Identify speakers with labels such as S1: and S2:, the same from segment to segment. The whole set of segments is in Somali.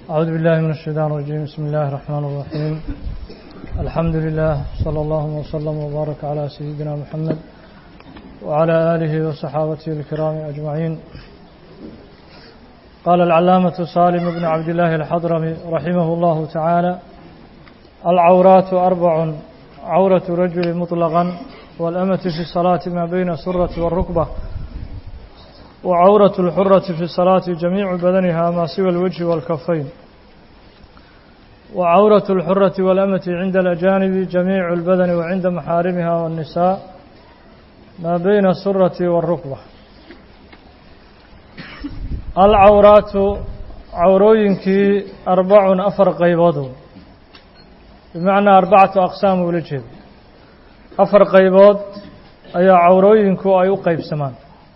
S1: أعوذ بالله من الشيطان الرجيم بسم الله الرحمن الرحيم الحمد لله صلى الله وسلم وبارك على سيدنا محمد وعلى آله وصحابته الكرام أجمعين قال العلامة سالم بن عبد الله الحضرمي رحمه الله تعالى العورات أربع عورة رجل مطلقا والأمة في الصلاة ما بين السرة والركبة وعورة الحرة في الصلاة جميع بدنها ما سوى الوجه والكفين وعورة الحرة والأمة عند الأجانب جميع البدن وعند محارمها والنساء ما بين السرة والركبة العورات عوروينك أربع أفر قيبض بمعنى أربعة أقسام ولجهد أفر قيبض أي عوروينك أي قيب سمان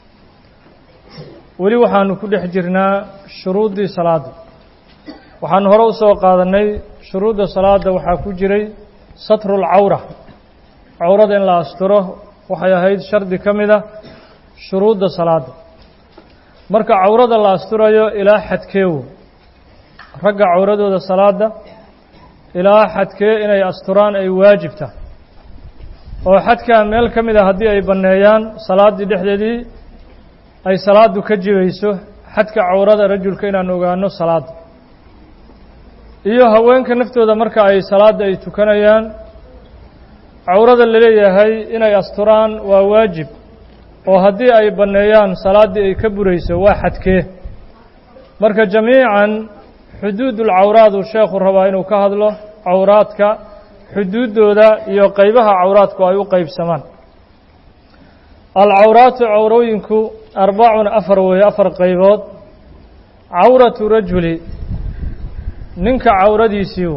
S1: weli waxaanu ku dhex jirnaa shuruuddii salaadda waxaanu hore u soo qaadannay shuruudda salaadda waxaa ku jiray satrulcawra cawrada in la asturo waxay ahayd shardi ka mid a shuruudda salaadda marka cawrada la asturayo ilaa xadkeewo ragga cawradooda salaadda ilaa xadkee inay asturaan ay waajibta oo xadkaa meel ka mid a haddii ay banneeyaan salaaddii dhexdeedii ay salaadu ka jibayso xadka cawrada rajulka inaan ogaano salaadda iyo haweenka naftooda marka ay salaadda ay tukanayaan cawrada laleeyahay inay asturaan waa waajib oo haddii ay banneeyaan salaaddii ay ka burayso waa xadkee marka jamiican xuduudulcawraad uu sheekhu rabaa inuu ka hadlo cawraadka xuduuddooda iyo qaybaha cawraadku ay u qaybsamaan alcawraatu cawrooyinku arbacun afar weeye afar qaybood cawratu rajuli ninka cawradiisiiu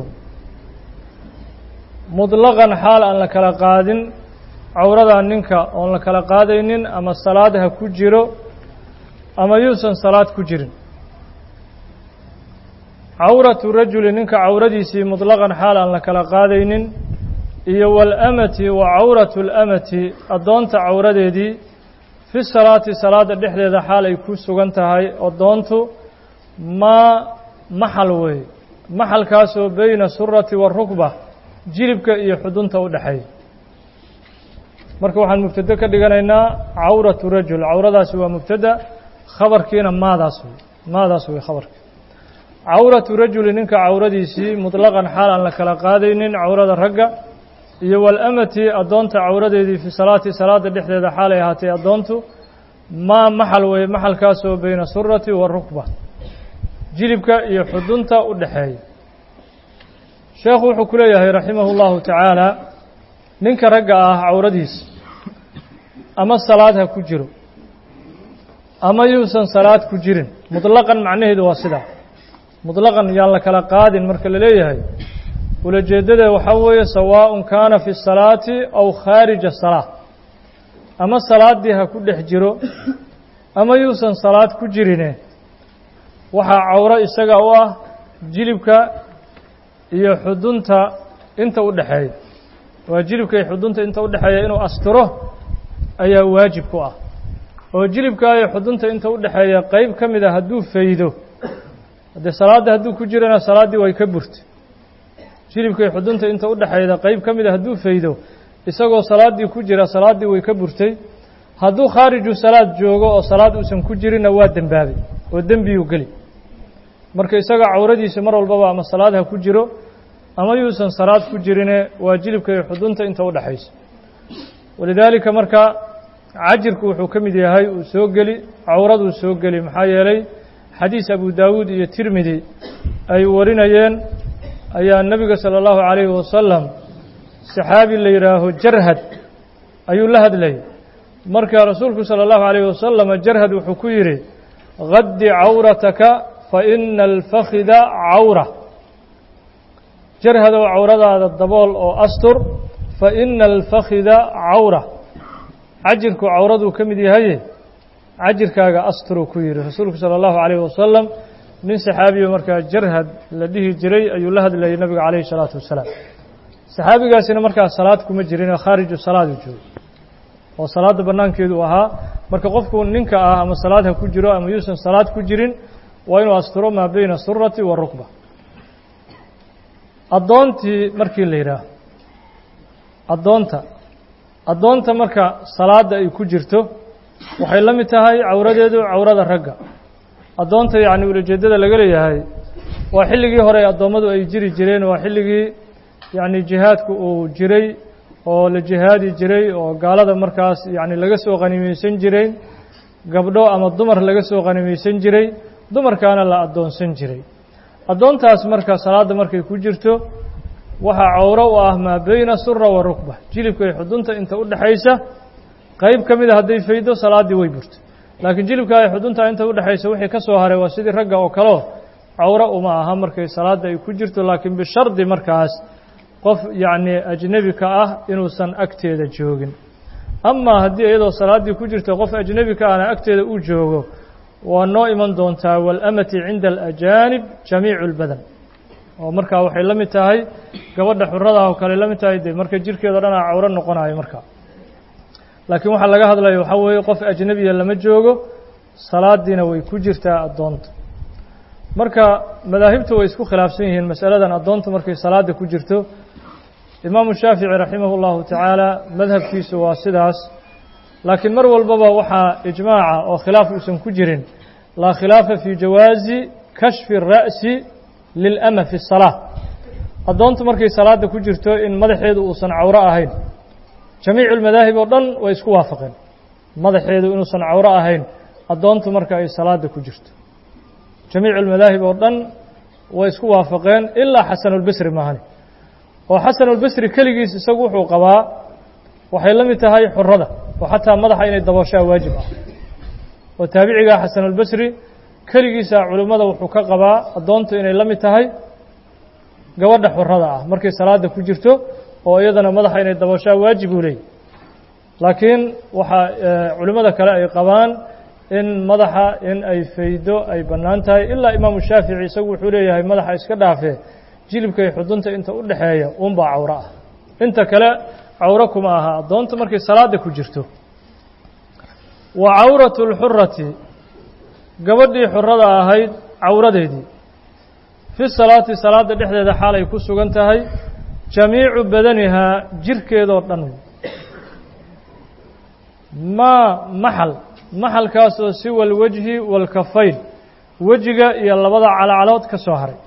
S1: mudlaqan xaal aan la kala qaadin cawradaa ninka oon la kala qaadaynin ama salaad ha ku jiro ama yuusan salaad ku jirin cawratu rajuli ninka cawradiisii mudlaqan xaal aan la kala qaadaynin iyo walamati wa cawratu alamati addoonta cawradeedii fi salaati salaadda dhexdeeda xaal ay ku sugan tahay addoontu maa maxal weeye maxalkaasoo beyna surati waarukba jilibka iyo xudunta u dhexeeya marka waxaan mubtado ka dhiganaynaa cawratu rajul cawradaasi waa mubtada khabarkiina maadaas wey maadaas wey khabarki cawratu rajuli ninka cawradiisii mutlaqan xaal aan la kala qaadaynin cawrada ragga iyo walamati addoonta cawradeedii fi salaati salaadda dhexdeeda xaalay ahaatay addoontu maa maxal weeye maxalkaasoo beyna surati waarukba jilibka iyo xudunta u dhexeeya sheekhu wuxuu ku leeyahay raximahu llahu tacaala ninka ragga ah cawradiisa ama salaad ha ku jiro ama yuusan salaad ku jirin mutlaqan macnaheedu waa sidaa mutlaqan yaan la kala qaadin marka la leeyahay ulajeeddada waxaa weeye sawaaءun kaana fi الsalaati aw khaarija الsalaa ama salaaddii ha ku dhex jiro ama yuusan salaad ku jirine waxaa cawro isaga u ah jilibka iyo xudunta inta u dhexeeya waa jilibka iyo xudunta inta u dhexeeya inuu asturo ayaa waajib ku ah oo jilibka iyo xudunta inta u dhexeeya qeyb ka mid a hadduu faydo haddee salaadda hadduu ku jirana salaaddii way ka burtay jilibka iyo xudunta inta u dhexayda qeyb ka mid a hadduu faydo isagoo salaaddii ku jira salaaddii way ka burtay hadduu khaariju salaad joogo oo salaad uusan ku jirinna waa dembaabay oo dembiyuu geli marka isaga cawradiisa mar walbaba ama salaad ha ku jiro ama yuusan salaad ku jirine waa jilibka iyo xudunta inta u dhexaysa walidaalika marka cajirku wuxuu ka mid yahay uu soo geli cawraduu soo geli maxaa yeelay xadiis abu daawuud iyo tirmidi ay warinayeen ayaa nebiga salى اllahu عalayhi wasalam saxaabi la yidhaaho jarhad ayuu la hadlayay marka rasuulku salى اllahu عalayhi wasalam jarhad wuxuu ku yidhi gaddi cawrataka faina alfakhida cawra jarhadow cawradaada dabool oo astur faina alfakhida cawra cajirku cawraduu ka mid yahaye cajirkaaga asturuu ku yidhi rasuulku salى اllahu عalayhi wasalam nin saxaabiyo markaa jarhad la dhihi jiray ayuu la hadlayay nabiga calayhi الsalaatu wasalaam saxaabigaasina markaa salaad kuma jirin oo khaariju salaadu joogo oo salaadda bannaankeedu ahaa marka qofku ninka ah ama salaad ha ku jiro ama yuusan salaad ku jirin waa inuu asturo maa beyna surati wa rukba addoontii markii la yidhaaho addoonta addoonta marka salaadda ay ku jirto waxay la mid tahay cawradeedu cawrada ragga addoonta yacni ulajeeddada laga leeyahay waa xilligii hore addoommadu ay jiri jireen waa xilligii yacni jihaadku uu jiray oo la jihaadi jiray oo gaalada markaas yacni laga soo qanimaysan jiray gabdho ama dumar laga soo qanimaysan jiray dumarkaana la addoonsan jiray addoontaas marka salaadda markay ku jirto waxaa cawro u ah maa beyna sura wa rukba jilibka iyo xudunta inta u dhexaysa qayb ka mida hadday faydo salaaddii way burto laakiin jilibka ay xudunta inta u dhexaysa wixii ka soo haray waa sidii ragga oo kaleo cawro uma aha markay salaadda ay ku jirto laakiin bishardi markaas qof yacni ajnebi ka ah inuusan agteeda joogin amaa haddii iyadoo salaaddii ku jirto qof ajnebi ka ahna agteeda uu joogo waa noo iman doontaa waalamati cinda alajaanib jamiicu اlbadan oo markaa waxay la mid tahay gabadha xuradaah oo kale la mid tahay dee marka jirkeeda o dhan a cawro noqonayo markaa laakiin waxaa laga hadlaya waxaa weeye qof ajnebiya lama joogo salaadiina way ku jirtaa addoonta marka madaahibtu way isku khilaafsan yihiin masaladan addoonta markay salaada ku jirto imaamu shaafici raximah اllahu tacaala madhabkiisu waa sidaas laakiin mar walbaba waxaa ijmaaca oo khilaaf uusan ku jirin laa khilaafa fii jawaazi kashfi الra'si lilama fi الsalaa addoontu markay salaada ku jirto in madaxeedu uusan cawro ahayn jamiicu اlmadaahib oo dhan way isku waafaqeen madaxeedu inuusan cawro ahayn addoontu marka ay salaada ku jirto jamiicu اlmadaahib oo dhan way isku waafaqeen ilaa xasanulbasri maahani oo xasanulbasri keligiis isagu wuxuu qabaa waxay la mid tahay xurada oo xataa madaxa inay dabooshaa waajib ah oo taabicigaa xasanulbasri keligiisa culimmada wuxuu ka qabaa addoontu inay la mid tahay gabadha xurada ah markay salaada ku jirto oo iyadana madaxa inay dabooshaa waajib uu leeyay laakiin waxaa culimmada kale ay qabaan in madaxa in ay faydo ay bannaan tahay ilaa imaamu shaafici isagu wuxuu leeyahay madaxa iska dhaafee jilibka iyo xudunta inta u dhexeeya unbaa cawro ah inta kale cawro kuma aha addoonta markay salaada ku jirto wa cawratu اlxurati gabadhii xurada ahayd cawradeedii fi salaati salaada dhexdeeda xaal ay ku sugan tahay jamiicu badanihaa jirkeedoo dhan maa maxal maxalkaasoo siwa alwajhi waalkafayn wejiga iyo labada calacalood ka soo haray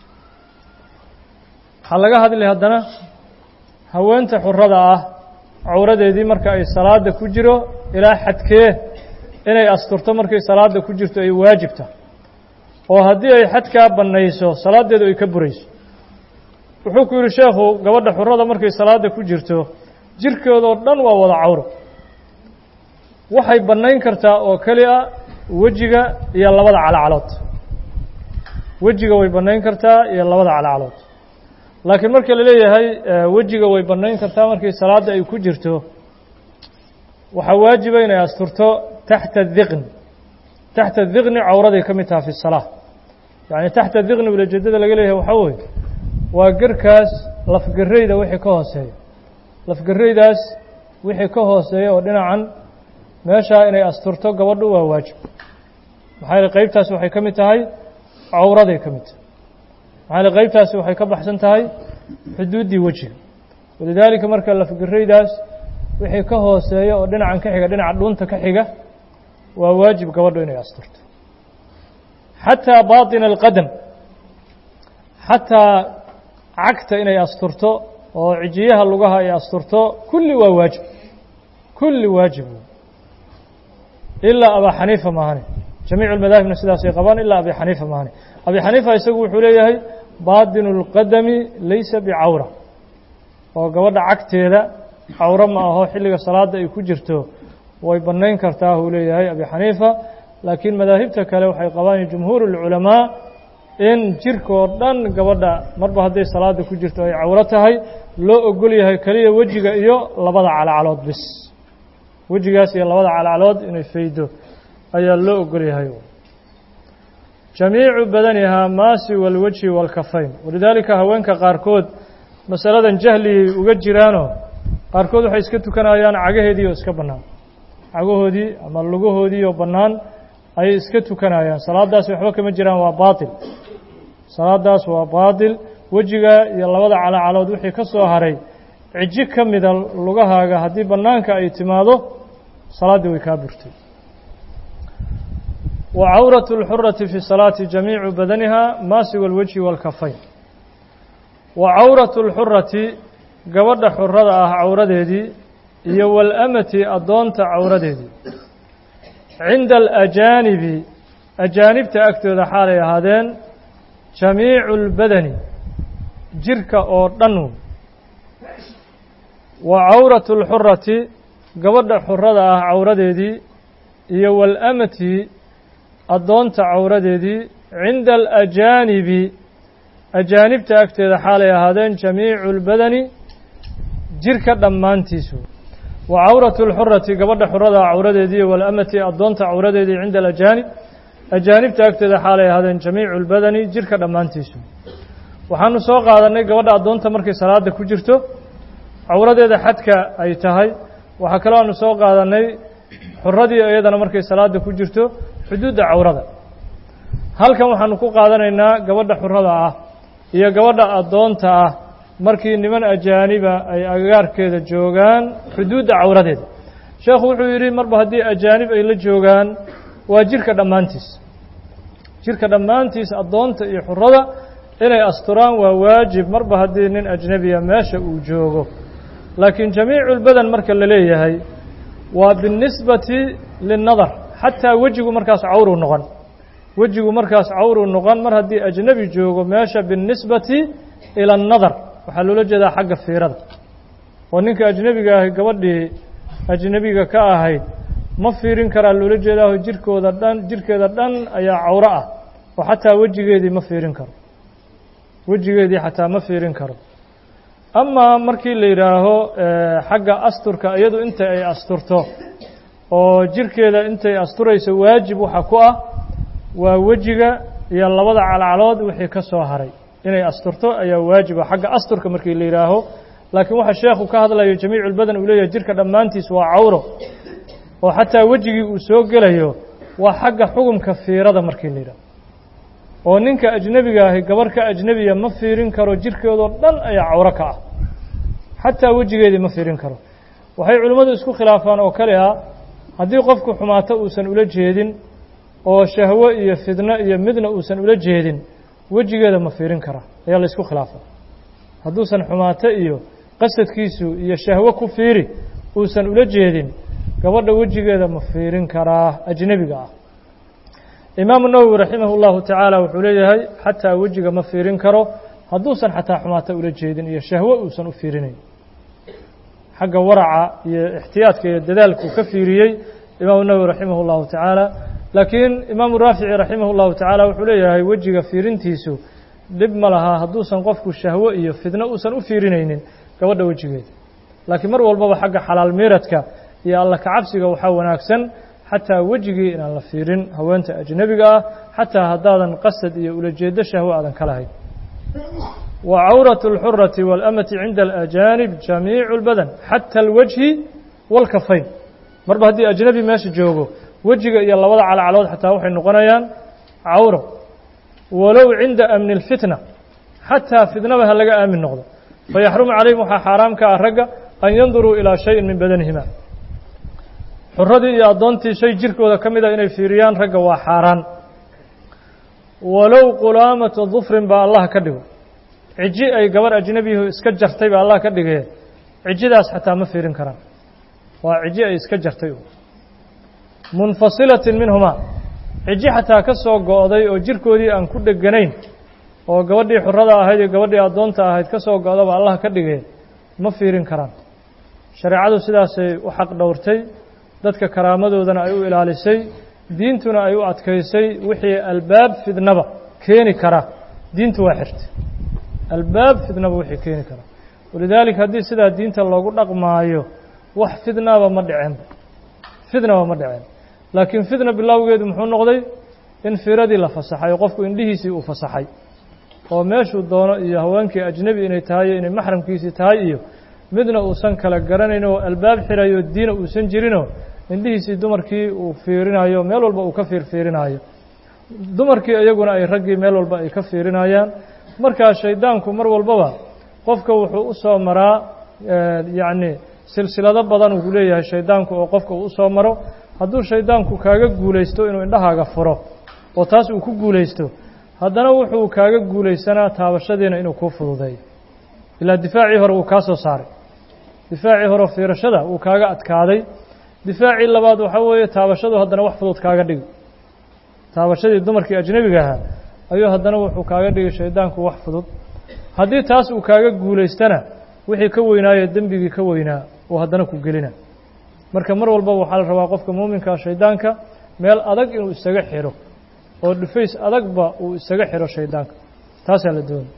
S1: waxaa laga hadlay haddana haweenta xurada ah cawradeedii marka ay salaada ku jiro ilaa xadkee inay asturto markay salaada ku jirto ay waajibta oo haddii ay xadkaa bannayso salaaddeedu ay ka burayso wuxuu ku yidhi sheekhu gabadha xurada markay salaada ku jirto jirkeedoo dhan waa wada cawro waxay bannayn kartaa oo keli a wejiga iyo labada calacalood wejiga way bannayn kartaa iyo labada calacalood laakiin marka la leeyahay wejiga way bannayn kartaa markii salaadda ay ku jirto waxaa waajiba inay asturto taxta diqni taxta diqni cawraday ka mid taha fi salaa yacni taxta diqni ulajeedada laga leeyahay waxaa weeye waa gerkaas lafgarayda wixii ka hooseeya lafgaraydaas wixii ka hooseeya oo dhinacan meeshaa inay asturto gabadhu waa waajib maxaa yeele qaybtaasi waxay ka mid tahay cawraday ka mid tahay maxaa yeele qaybtaasi waxay ka baxsan tahay xuduuddii wejiga walidaalika marka lafgaraydaas wixii ka hooseeya oo dhinacan ka xiga dhinaca dhuunta ka xiga waa waajib gabadhu inay asturto xataa baaطina alqadam xataa cagta inay asturto oo cijiyaha lugaha ay asturto kulli waa waajib kulli waajib ilaa abaa xaniifa maahane jamiicu lmadaahibna sidaasay qabaan ilaa abi xaniifa maahane abi xaniifa isagu wuxuu leeyahay baatinu اlqadami laysa bicawra oo gabadha cagteeda cawro ma aho xilliga salaada ay ku jirto way bannayn kartaa uu leeyahay abi xaniifa laakiin madaahibta kale waxay qabaan jumhuur اlculamaa in jirkoo dhan gabadha marba hadday salaada ku jirto ay cawro tahay loo ogol yahay keliya wejiga iyo labada calacalood bis wejigaas iyo labada calacalood inay faydo ayaa loo ogol yahay jamiicu badanihaa maasi walwajhi waalkafayn walidaalika haweenka qaarkood masaladan jahliyay uga jiraanoo qaarkood waxay iska tukanayaan cagaheedii oo iska bannaan cagahoodii ama lugahoodii oo bannaan ayay iska tukanayaan salaadaasi waxba kama jiraan waa baatil salaadaas waa baatil wejiga iyo labada calacalood wixii ka soo haray cijo ka mida lugahaaga haddii bannaanka ay timaado salaaddii way kaa burtay wa cawratu اlxurati fi salaati jamiicu badaniha maasigu اlwejhi wاlkafayn wa cawratu اlxurati gabadha xurada ah cawradeedii iyo walamati addoonta cawradeedii cinda alajaanibi ajaanibta agtooda xaalay ahaadeen jamiicu اlbadani jirka oo dhan wa cawratu اlxurati gabadha xurada ah cawradeedii iyo waalamati addoonta cawradeedii cinda alajaanibi ajaanibta agteeda xaalay ahaadeen jamiicu اlbadani jirka dhammaantiisu wa cawratu اlxurati gabadha xurada ah cawradeedii iyo waalamati addoonta cawradeedii cinda alajaanib ajaanibta agteeda xaalay ahaadeen jamiicu اlbadani jirka dhammaantiisu waxaanu soo qaadannay gabadha addoonta markay salaada ku jirto cawradeeda xadka ay tahay waxaa kaloo aanu soo qaadannay xuradii iyadana markay salaada ku jirto xuduudda cawrada halkan waxaanu ku qaadanaynaa gabadha xurada ah iyo gabadha addoonta ah markii niman ajaaniba ay agagaarkeeda joogaan xuduudda cawradeeda sheekhu wuxuu yidhi marba haddii ajaanib ay la joogaan waa jirka dhammaantiis jirka dhammaantiis addoonta iyo xurada inay asturaan waa waajib marba haddii nin ajnebiya meesha uu joogo laakiin jamiicu lbadan marka la leeyahay waa binisbati linnadar xataa wejigu markaas cawruu noqon wejigu markaas cawruu noqon mar haddii ajnebi joogo meesha binisbati ila annadar waxaa loola jeedaa xagga fiirada oo ninka ajnebiga ahi gabadhii ajnebiga ka ahayd ma fiirin karaa loola jeedaaho jirkooda dhan jirkeeda dhan ayaa cawro ah oo xataa wejigeedii ma fiirin karo wejigeedii xataa ma fiirin karo amaa markii la yidhaaho xagga asturka iyadu inta ay asturto oo jirkeeda intay asturayso waajib waxa ku ah waa wejiga iyo labada calcalood wixii ka soo haray inay asturto ayaa waajiba xagga asturka markii la yidhaaho laakiin waxa sheekhu ka hadlayo jamiicu lbadan uu leeyahay jirka dhammaantiis waa cawro oo xataa wejigii uu soo gelayo waa xagga xugumka fiirada markii la yidhaaho oo ninka ajnebiga ahi gabarh ka ajnebiya ma fiirin karo jirkeedoo dhan ayaa cawro ka ah xataa wejigeedii ma fiirin karo waxay culimmadu isku khilaafaan oo kale ah haddii qofku xumaato uusan ula jeedin oo shahwo iyo fidno iyo midna uusan ula jeedin wejigeeda ma fiirin karaa ayaa la isku khilaafaa hadduusan xumaato iyo qasadkiisu iyo shahwo ku fiiri uusan ula jeedin gabadha wejigeeda ma fiirin karaa ajnebiga ah imaamu nawowi raximah اllahu tacaala wuxuu leeyahay xataa wejiga ma fiirin karo hadduusan xataa xumaato ula jeedin iyo shahwo uusan u fiirinayn xagga waraca iyo ixtiyaadka iyo dadaalkuu ka fiiriyey imaamu nawowi raximah اllahu tacaala laakiin imaamu raafici raximah اllahu tacaala wuxuu leeyahay wejiga fiirintiisu dhib ma lahaa hadduusan qofku shahwo iyo fidno uusan u fiirinaynin gabadha wejigeeda laakiin mar walbaba xagga xalaal miiradka iyo alla kacabsiga waxaa wanaagsan xataa wejigii inaan la fiirin haweenta ajnebiga ah xataa haddaadan qasad iyo ulajeedo shahwo aadan ka lahayn wa cawratu اlxurati waalamati cinda alajaanib jamiicu اlbadan xata alwajhi wاlkafayn marba haddii ajnebi meesha joogo wejiga iyo labada calcalood xataa waxay noqonayaan cawro walow cinda amni اlfitna xataa fitnaba ha laga aamin noqdo fayaxrumu calayhim waxaa xaaraam ka ah ragga an yanduruu ilaa shayin min badanihima xuradii iyo addoontii shay jirkooda ka mid a inay fiiriyaan ragga waa xaaraan walow qulaamata dufrin baa allah ka dhigo ciji ay gabarh ajnebihu iska jartay baa allah ka dhigee cijidaas xataa ma fiirin karaan waa ciji ay iska jartay munfasilatin minhumaa ciji xataa ka soo go'day oo jirkoodii aan ku dheganayn oo gabadhii xurada ahayd iyo gabadhii addoonta ahayd ka soo go'daba allah ka dhigee ma fiirin karaan shareecadu sidaasay u xaq dhowrtay dadka karaamadoodana ay u ilaalisay diintuna ay u adkaysay wixii albaab fidnaba keeni kara diintu waa xirtay albaab fidnaba wixii keeni kara walidaalika haddii sidaa diinta loogu dhaqmaayo wax fidnaba ma dhiceenba fidnaba ma dhiceen laakiin fidna bilowgeedu muxuu noqday in firadii la fasaxay oo qofku indhihiisii uu fasaxay oo meeshuu doono iyo haweenkii ajnebi inay tahay iyo inay maxramkiisii tahay iyo midna uusan kala garanayn oo albaab xirayo diina uusan jirinoo indhihiisii dumarkii uu fiirinayo meel walba uu ka fiirfiirinaayo dumarkii iyaguna ay raggii meel walba ay ka fiirinayaan markaa shaydaanku mar walbaba qofka wuxuu u soo maraa yacni silsilado badan uu leeyahay shaydaanku oo qofka uu u soo maro hadduu shaydaanku kaaga guulaysto inuu indhahaaga furo oo taas uu ku guulaysto haddana wuxuu kaaga guulaysanaa taabashadiina inuu kuu fududeeyo ilaa difaacii hore wuu kaa soo saaray difaacii hore fiirashada wuu kaaga adkaaday difaacii labaad waxaa weeye taabashadu haddana wax fudud kaaga dhigi taabashadii dumarkii ajnebiga ahaa ayuu haddana wuxuu kaaga dhigay shaydaanku wax fudud haddii taas uu kaaga guulaystana wixii ka weynaayo dembigii ka weynaa uu haddana ku gelina marka mar walbaba waxaa la rabaa qofka muuminkaa shaydaanka meel adag inuu isaga xiro oo dhufays adagba uu isaga xiro shaydaanka taasaa la doonay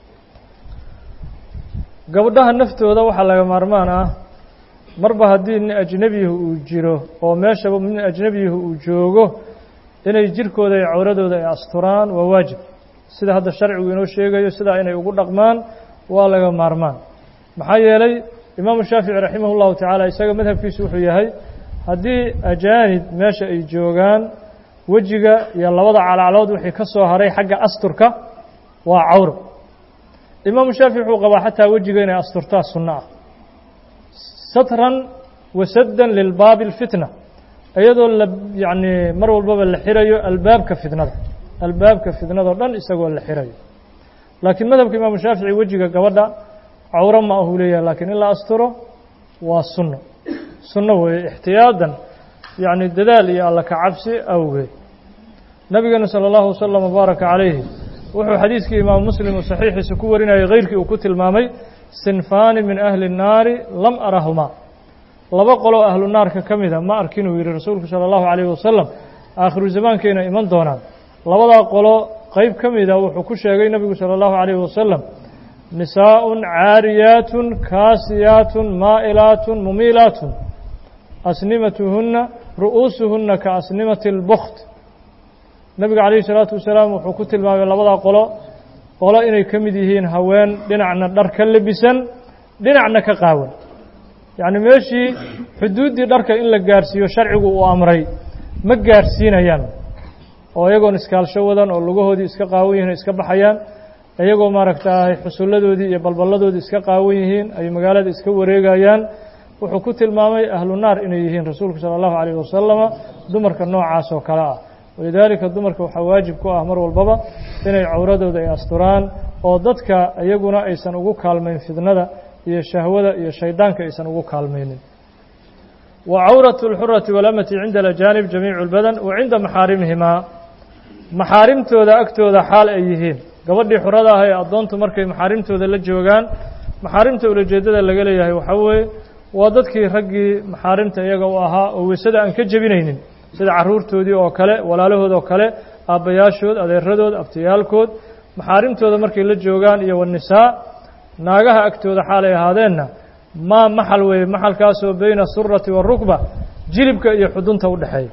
S1: gabdhaha naftooda waxaa laga maarmaan ah marba haddii nin ajnebiyahu uu jiro oo meeshaba nin ajnebiyahu uu joogo inay jirkooda iyo cawradooda ay asturaan waa waajib sida hadda sharcigu inoo sheegayo sidaa inay ugu dhaqmaan waa laga maarmaan maxaa yeelay imaamu shaafici raximah اllahu tacaala isaga madhabkiisu wuxuu yahay haddii ajaanib meesha ay joogaan wejiga iyo labada calaclood wixii ka soo haray xagga asturka waa cawro imaamu shaafici wuxuu qabaa xataa wejiga inay asturtaa sunno ah satran wasaddan lilbaabi اlfitna iyadoo la yacni mar walbaba la xirayo albaabka fitnada albaabka fitnadao dhan isagoo la xirayo laakiin madhabka imaamu shaafici wejiga gabadha cawro ma ahuu leeyahay laakiin in la asturo waa sunno sunno weeye ixtiyaadan yacni dadaal iyo alla ka cabsi awgeed nabigeenu sala allahu wasalam wabaaraka calayhi wuxuu xadiiskii imaamu muslim uu saxiixiisa ku warinayay keyrkii uu ku tilmaamay sinfaani min ahli الnaari lam arahumaa laba qoloo ahlu naarka ka mida ma arkin uu yidhi rasuulku salى اllahu عalayh wasalam aakhiru zamaankayna iman doonaan labadaa qolo qeyb ka mida wuxuu ku sheegay nebigu salى اllahu عalayh wasalam nisaaء caariyaat kaasiyaat maa'ilaat mumiilaat asnimatuhuna ru'uusuhuna ka asnimati اlbkt nebiga calayhi الsalaatu wasalaam wuxuu ku tilmaamay labadaa qolo qolo inay ka mid yihiin haween dhinacna dhar ka lebisan dhinacna ka qaawan yacni meeshii xuduuddii dharka in la gaarhsiiyo sharcigu uu amray ma gaarhsiinayaan oo iyagoon iskaalsho wadan oo lugahoodii iska qaawan yihiin o iska baxayaan iyagoo maaragtay xusulladoodii iyo balballadoodii iska qaawan yihiin ay magaalada iska wareegayaan wuxuu ku tilmaamay ahlu naar inay yihiin rasuulku sala allahu calayh wasalama dumarka noocaas oo kale ah walidaalika dumarka waxaa waajib ku ah mar walbaba inay cawradooda ay asturaan oo dadka iyaguna aysan ugu kaalmayn fidnada iyo shahwada iyo shaydaanka aysan ugu kaalmaynin wa cawratu اlxurati walamati cinda alajaanib jamiicu اlbadan wa cinda maxaarimihimaa maxaarimtooda agtooda xaal ay yihiin gabadhii xurada ah ee addoontu markay maxaarimtooda la joogaan maxaarimta ulajeeddada laga leeyahay waxaa weeye waa dadkii raggii maxaarimta iyaga u ahaa oo weysada aan ka jebinaynin sida carruurtoodii oo kale walaalahood oo kale aabbayaashood adeeradood abtiyaalkood maxaarimtooda markay la joogaan iyo wanisaa naagaha agtooda xaalay ahaadeenna maa maxal weeye maxalkaasoo beyna asurati waarukba jilibka iyo xudunta u dhexeeya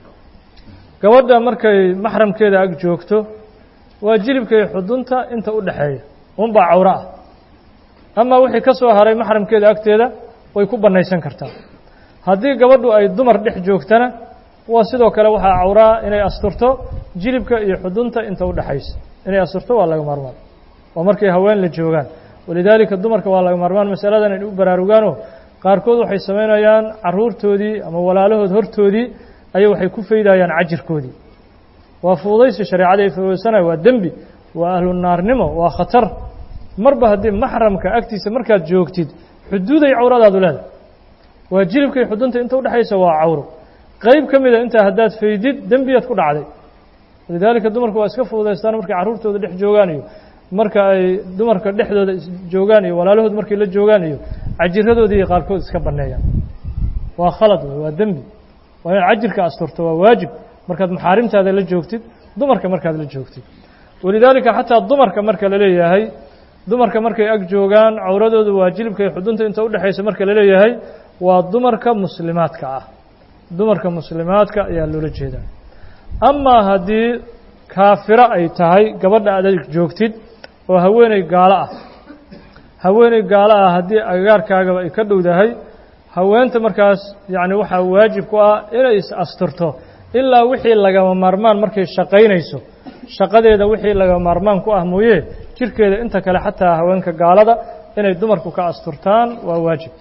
S1: gabadha markay maxramkeeda ag joogto waa jilibka iyo xudunta inta u dhexeeya unbaa cawro ah amaa wixii ka soo haray maxramkeeda agteeda way ku bannaysan kartaa haddii gabadhu ay dumar dhex joogtana waa sidoo kale waxaa cawraa inay asturto jilibka iyo xudunta inta u dhexaysa inay asturto waa laga maarmaan waa markay haween la joogaan walidaalika dumarka waa laga maarmaan masaladan inay u baraarugaanoo qaarkood waxay samaynayaan carruurtoodii ama walaalahood hortoodii ayay waxay ku faydayaan cajirkoodii waa fuudaysi shareecada ay fududaysanayo waa dembi waa ahlu naarnimo waa khatar marba haddii maxramka agtiisa markaad joogtid xuduuday cawradaadu leedahay waa jilibka iyo xudunta inta udhexaysa waa cawro qayb ka mida intaa haddaad faydid dembiyaad ku dhacday walidaalika dumarku waa iska fududaystaan markay carruurtooda dhex joogaan iyo marka ay dumarka dhexdooda joogaan iyo walaalahood markay la joogaan iyo cajiradoodii iyo qaarkood iska banneeyaan waa khalad wey waa dembi waa inaad cajirka asturto waa waajib markaad maxaarimtaada la joogtid dumarka markaad la joogtid walidaalika xataa dumarka marka la leeyahay dumarka markay ag joogaan cawradoodu waa jilibka iyo xudunta inta udhexaysa marka la leeyahay waa dumarka muslimaadka ah dumarka muslimaadka ayaa loola jeedaa amaa haddii kaafiro ay tahay gabadha aad ag joogtid oo haweeney gaalo ah haweeney gaalo ah haddii agagaarkaagaba ay ka dhowdahay haweenta markaas yacni waxaa waajib ku ah inay is asturto ilaa wixii lagama maarmaan markay shaqaynayso shaqadeeda wixii lagama maarmaan ku ah mooye jirkeeda inta kale xataa haweenka gaalada inay dumarku ka asturtaan waa waajib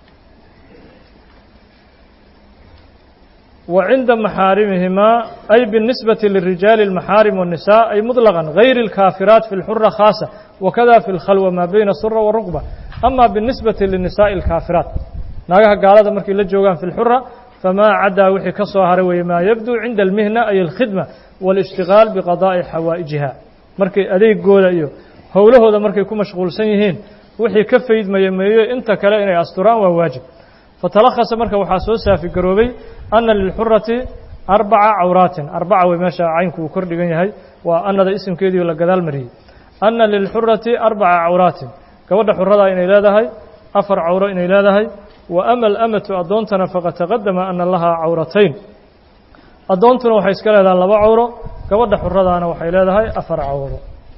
S1: wa cinda maxaarimihimaa ay biاlnisbati lirijaali اlmaxaarim والnisaa ay muطlaqan gayri اlkaafiraat fi اlxura khaasa wakada fi اlkhalwa maa bayna sura waruqba ama biاlnisbati linisaaءi اlkaafiraat naagaha gaalada markay la joogaan fi اlxura famaa cadaa wixii ka soo haray weeye maa yabduu cinda almihna ay alkhidma wاlاshtigaal biqadaa'i xawaa'ijiha markay adeegooda iyo howlahooda markay ku mashquulsan yihiin wixii ka faydmaya meeyo inta kale inay asturaan waa waajib fatalakhasa marka waxaa soo saafigaroobay ana lilxurati arbaca cawraatin arbaca wey meesha caynku uu kor dhigan yahay waa anada isimkeediio la gadaal mariyey ana lilxurati arbaca cawraatin gabadha xuradaa inay leedahay afar cawro inay leedahay wa ama alamatu addoontana faqad taqadama ana lahaa cawratayn addoontuna waxay iska leedahay laba cawro gabadha xuradaana waxay leedahay afar cawro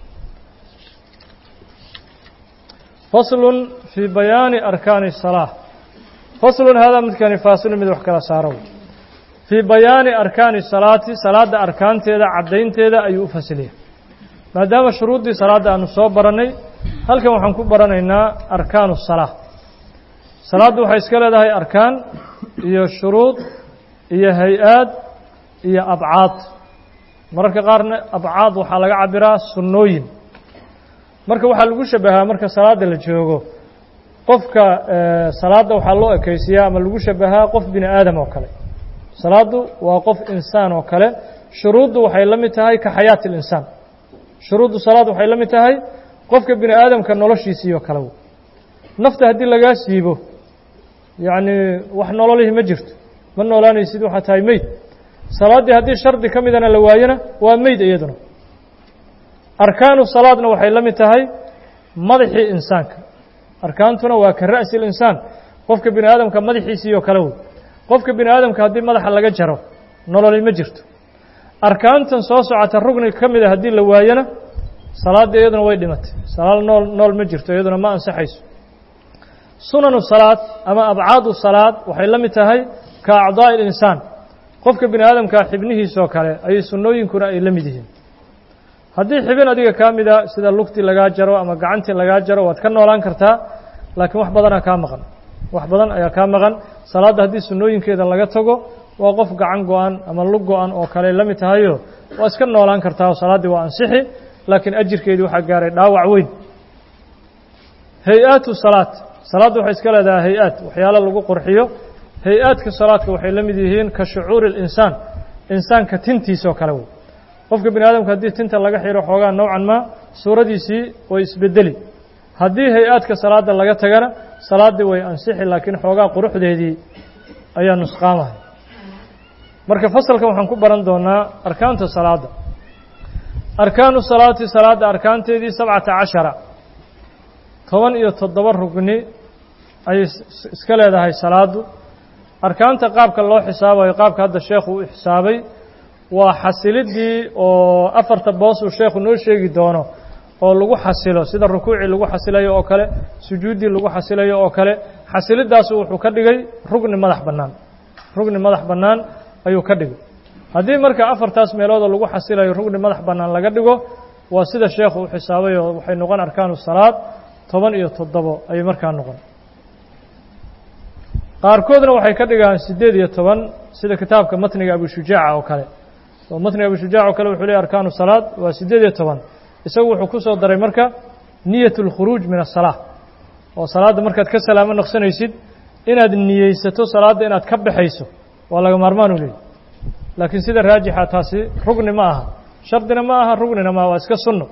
S1: faslun fii bayaani arkaani الsalaa faslun haadaa midkani faasilun mid wax kala saaro fii bayaani arkaani salaati salaadda arkaanteeda caddaynteeda ayuu u fasiliya maadaama shuruuddii salaadda aanu soo barannay halkan waxaan ku baranaynaa arkaanu salaa salaaddu waxay iska leedahay arkaan iyo shuruud iyo hay-aad iyo abcaad mararka qaarna abcaad waxaa laga cabiraa sunnooyin marka waxaa lagu shabahaa marka salaadda la joogo qofka salaadda waxaa loo ekaysiyaa ama lagu shabahaa qof bini aadam oo kale salaaddu waa qof insaan oo kale shuruuddu waxay la mid tahay ka xayaati اlinsaan shuruuddu salaad waxay la mid tahay qofka bini aadamka noloshiisii oo kale nafta haddii lagaa siibo yacni wax nololihii ma jirto ma noolaanaysid waxaa tahay meyd salaaddii haddii shardi ka midana la waayona waa meyd iyaduna arkaanu salaadna waxay la mid tahay madaxii insaanka arkaantuna waa ka ra'si linsaan qofka bini aadamka madaxiisii oo kale wey qofka bini aadamka haddii madaxa laga jaro nololi ma jirto arkaantan soo socota rugni ka mida haddii la waayona salaadda iyaduna way dhimatay salaad nool nool ma jirto iyaduna ma ansaxayso sunanu salaad ama abcaadu salaad waxay la mid tahay ka acdaa'i linsaan qofka bini aadamkaa xibnihiisoo kale ayay sunnooyinkuna ay la mid yihiin haddii xibin adiga kaa mida sida lugtii lagaa jaro ama gacantii lagaa jaro waad ka noolaan kartaa laakiin wax badanaa kaa maqan wax badan ayaa kaa maqan salaadda haddii sunnooyinkeeda laga tago waa qof gacan go-an ama lug go-an oo kale la mid tahayo waa iska noolaan kartaa oo salaaddii waa ansixi laakiin ajirkeedii waxaa gaaray dhaawac weyn hay-aatu salaad salaadda waxay iska leedahay hay-aad waxyaalo lagu qurxiyo hay-aadka salaadka waxay la mid yihiin ka shucuuri اlinsaan insaanka tintiisoo kale wey qofka bini aadamka haddii tinta laga xiro xoogaa nowcan ma suuradiisii way isbedeli haddii hay-aadka salaadda laga tagana salaaddii way ansixi laakiin xoogaa quruxdeedii ayaa nusqaamahay marka fasalkan waxaan ku baran doonaa arkaanta salaadda arkaanu salaati salaadda arkaanteedii sabcata cashara toban iyo toddoba rugni ayay iska leedahay salaaddu arkaanta qaabka loo xisaabayo qaabka hadda sheekhu u xisaabay waa xasilidii oo afarta boos uu sheekhu noo sheegi doono oo lagu xasilo sida rukuucii lagu xasilayo oo kale sujuuddii lagu xasilayo oo kale xasilidaasu wuxuu ka dhigay rugni madax bannaan rugni madax bannaan ayuu ka dhigay haddii marka afartaas meeloodoo lagu xasilayo rugni madax bannaan laga dhigo waa sida sheekhu u xisaabay oo waxay noqon arkaanu salaad toban iyo toddobo ayay markaa noqon qaarkoodna waxay ka dhigaan siddeed iyo toban sida kitaabka matniga abushujaaca oo kale oo matniga abushujaac oo kale wuxuu leeyahy arkaanu salaad waa siddeed iyo toban isagu wuxuu ku soo daray marka niyat اlkhuruuj min aلsalaa oo salaadda markaad ka salaamo noqsanaysid inaad niyeysato salaadda inaad ka baxayso waa laga maarmaan u leeyahy laakiin sida raajixa taasi rugni ma aha shardina ma aha rugnina maaha waa iska sunno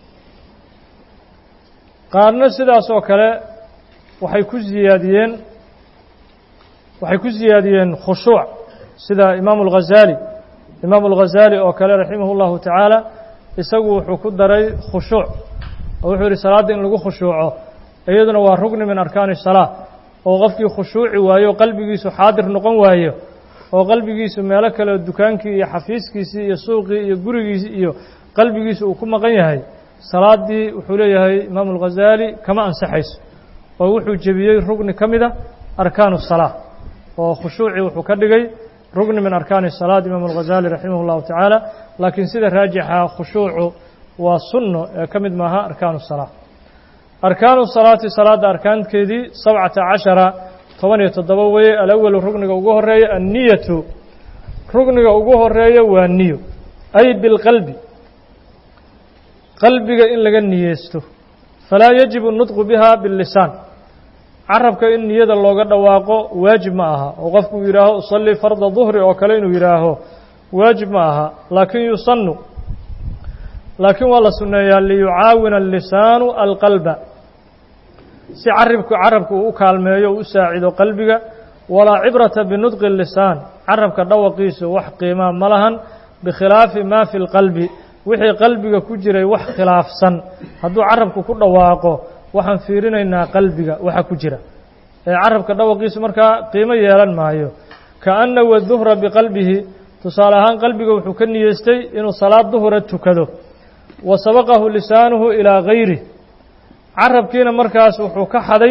S1: qaarna sidaas oo kale waxay ku ziyaadiyeen waxay ku ziyaadiyeen khushuuc sida imaamu اlghazaali imaamu اlghazaali oo kale raximah اllahu tacaala isagu wuxuu ku daray khushuuc oo wuxuu yihi salaadda in lagu khushuuco iyaduna waa rugni min arkaani الsalaa oo qofkii khushuuci waayo o qalbigiisu xaadir noqon waayo oo qalbigiisu meelo kale dukaankii iyo xafiiskiisii iyo suuqii iyo gurigiisii iyo qalbigiisu uu ku maqan yahay salaaddii wuxuu leeyahay imaamu اlghazaali kama ansaxayso oo wuxuu jebiyey rugni ka mida arkaanu الsalaa oo khushuucii wuxuu ka dhigay rugni min arkaani الsalaad imaamu اlghazaali raximah اllahu tacaala laakiin sida raajixa khushuucu waa sunno ee ka mid maaha arkaanu salaa arkaanu salaati salaadda arkaankeedii sabcata cashara toban iyo toddoba weye alawalu rugniga ugu horeeya anniyatu rugniga ugu horeeya waa niyo ay bilqalbi qalbiga in laga niyeysto falaa yajibu nudqu biha billisaan carabka in niyada looga dhawaaqo waajib ma aha oo qofku uu yidhaaho usallii farda duhri oo kale inuu yidhaaho waajib ma aha laakin yusanu laakiin waa la sunneeyaa liyucaawina allisaanu alqalba si caribku carabku uu u kaalmeeyo u u saacido qalbiga walaa cibrata binudqi lisaan carabka dhawaqiisu wax qiimaa ma lahan bikhilaafi maa fi lqalbi wixii qalbiga ku jiray wax khilaafsan hadduu carabku ku dhawaaqo waxaan fiirinaynaa qalbiga waxa ku jira ee carabka dhawaqiisu markaa qiimo yeelan maayo kaana waduhra biqalbihi tusaale ahaan qalbiga wuxuu ka niyeystay inuu salaad duhura tukado wa sabaqahu lisaanuhu ilaa gayrih carabkiina markaas wuxuu ka xaday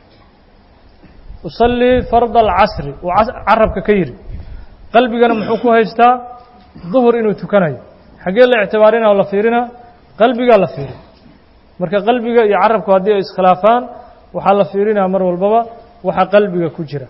S1: usallii farda alcasri uu carabka ka yidhi qalbigana muxuu ku haystaa duhur inuu tukanayo xaggee la ictibaarinaa o la fiirinaa qalbigaa la fiiri marka qalbiga iyo carabku haddii ay iskhilaafaan waxaa la fiirinaa mar walbaba waxa qalbiga ku jira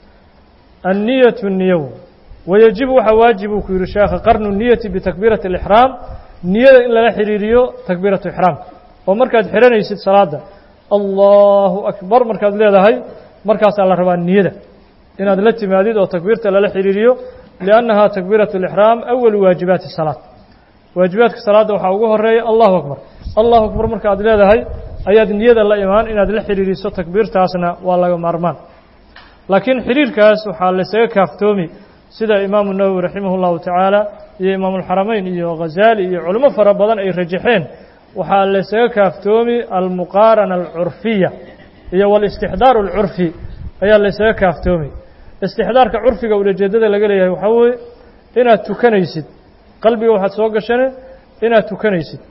S1: anniyatu niyow wayajibu waxaa waajib uu ku yidhi sheekha qarnu niyati bitakbiirati alixraam niyada in lala xidhiiriyo takbiiratu ixraamka oo markaad xidhanaysid salaadda allahu akbar markaad leedahay markaasaa la rabaa niyada inaad la timaadid oo takbiirta lala xidhiiriyo liannaha takbiiratu alixraam awalu waajibaati salaad waajibaadka salaadda waxaa ugu horeeya allahu akbar allahu akbar marka aad leedahay ayaad niyada la imaan inaad la xidhiiriso takbiirtaasna waa laga maarmaan laakiin xidhiirkaas waxaa laysaga kaaftoomi sida imaamu nawowi raximah اllahu tacaala iyo imaamulxaramayn iyo ghazaali iyo culimo fara badan ay rajaxeen waxaa laysaga kaaftoomi almuqaarana alcurfiya iyo walistixdaaru alcurfi ayaa laysaga kaaftoomi istixdaarka curfiga ulajeedada laga leeyahay waxaa weeye inaad tukanaysid qalbiga waxaad soo gashane inaad tukanaysid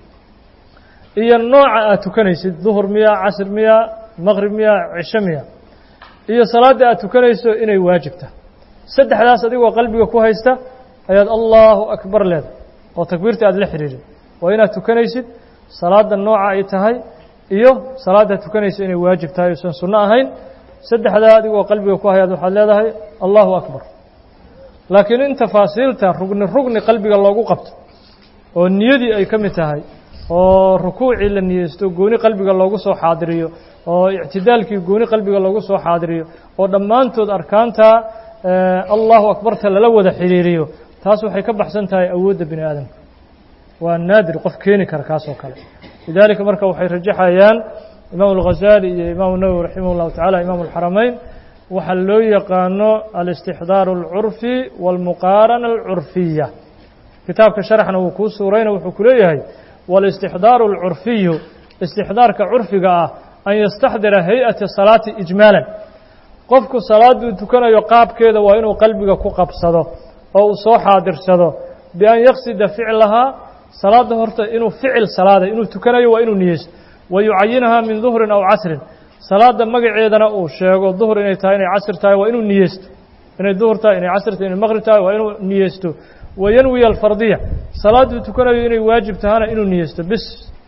S1: iyo nooca aad tukanaysid duhur miya casr miya maqrib miya cisho miya iyo salaadda aad tukanayso inay waajibta saddexdaas adigoo qalbiga ku haysta ayaad allahu akbar leedahay oo takbiirta aad la xidhiirin waa inaad tukanaysid salaadda nooca ay tahay iyo salaadda tukanaysa inay waajib tahay uusan sunno ahayn saddexdaa adigoo qalbiga ku hayaad waxaad leedahay allahu akbar laakiin in tafaasiilta rugni rugni qalbiga loogu qabto oo niyadii ay ka mid tahay oo rukuucii la niyeysto gooni qalbiga loogu soo xaadiriyo oo ictidaalkii gooni qalbiga loogu soo xaadiriyo oo dhammaantood arkaantaa allahu akbarta lala wada xidhiiriyo taas waxay ka baxsan tahay awoodda bini aadamka waa naadir qof keeni kara kaas oo kale lidaalika marka waxay rajaxayaan imaamu alghazaali iyo imaamu nawowi raximah llahu tacala imaamu alxaramayn waxaa loo yaqaano alistixdaaru alcurfi waalmuqaarana alcurfiya kitaabka sharxna wuu kuu suurayna wuxuu ku leeyahay wاlاstixdaaru اlcurfiyu istixdaarka curfiga ah an yastaxdira hay-ata salaati ijmaalan qofku salaaduu tukanayo qaabkeeda waa inuu qalbiga ku qabsado oo uu soo xaadirsado bian yaqsida ficlahaa salaadda horta inuu ficil salaada inuu tukanayo waa inuu niyeysto wa yucayinahaa min duhrin aw casrin salaadda magaceedana uu sheego duhr inay tahay inay casr tahay waa inuu niyeysto inay duhur tahay inay casr tahay inay maqrib tahay waa inuu niyeysto wayanwiya alfardiya salaadduu tukanayo inay waajib tahana inuu niyeysto bis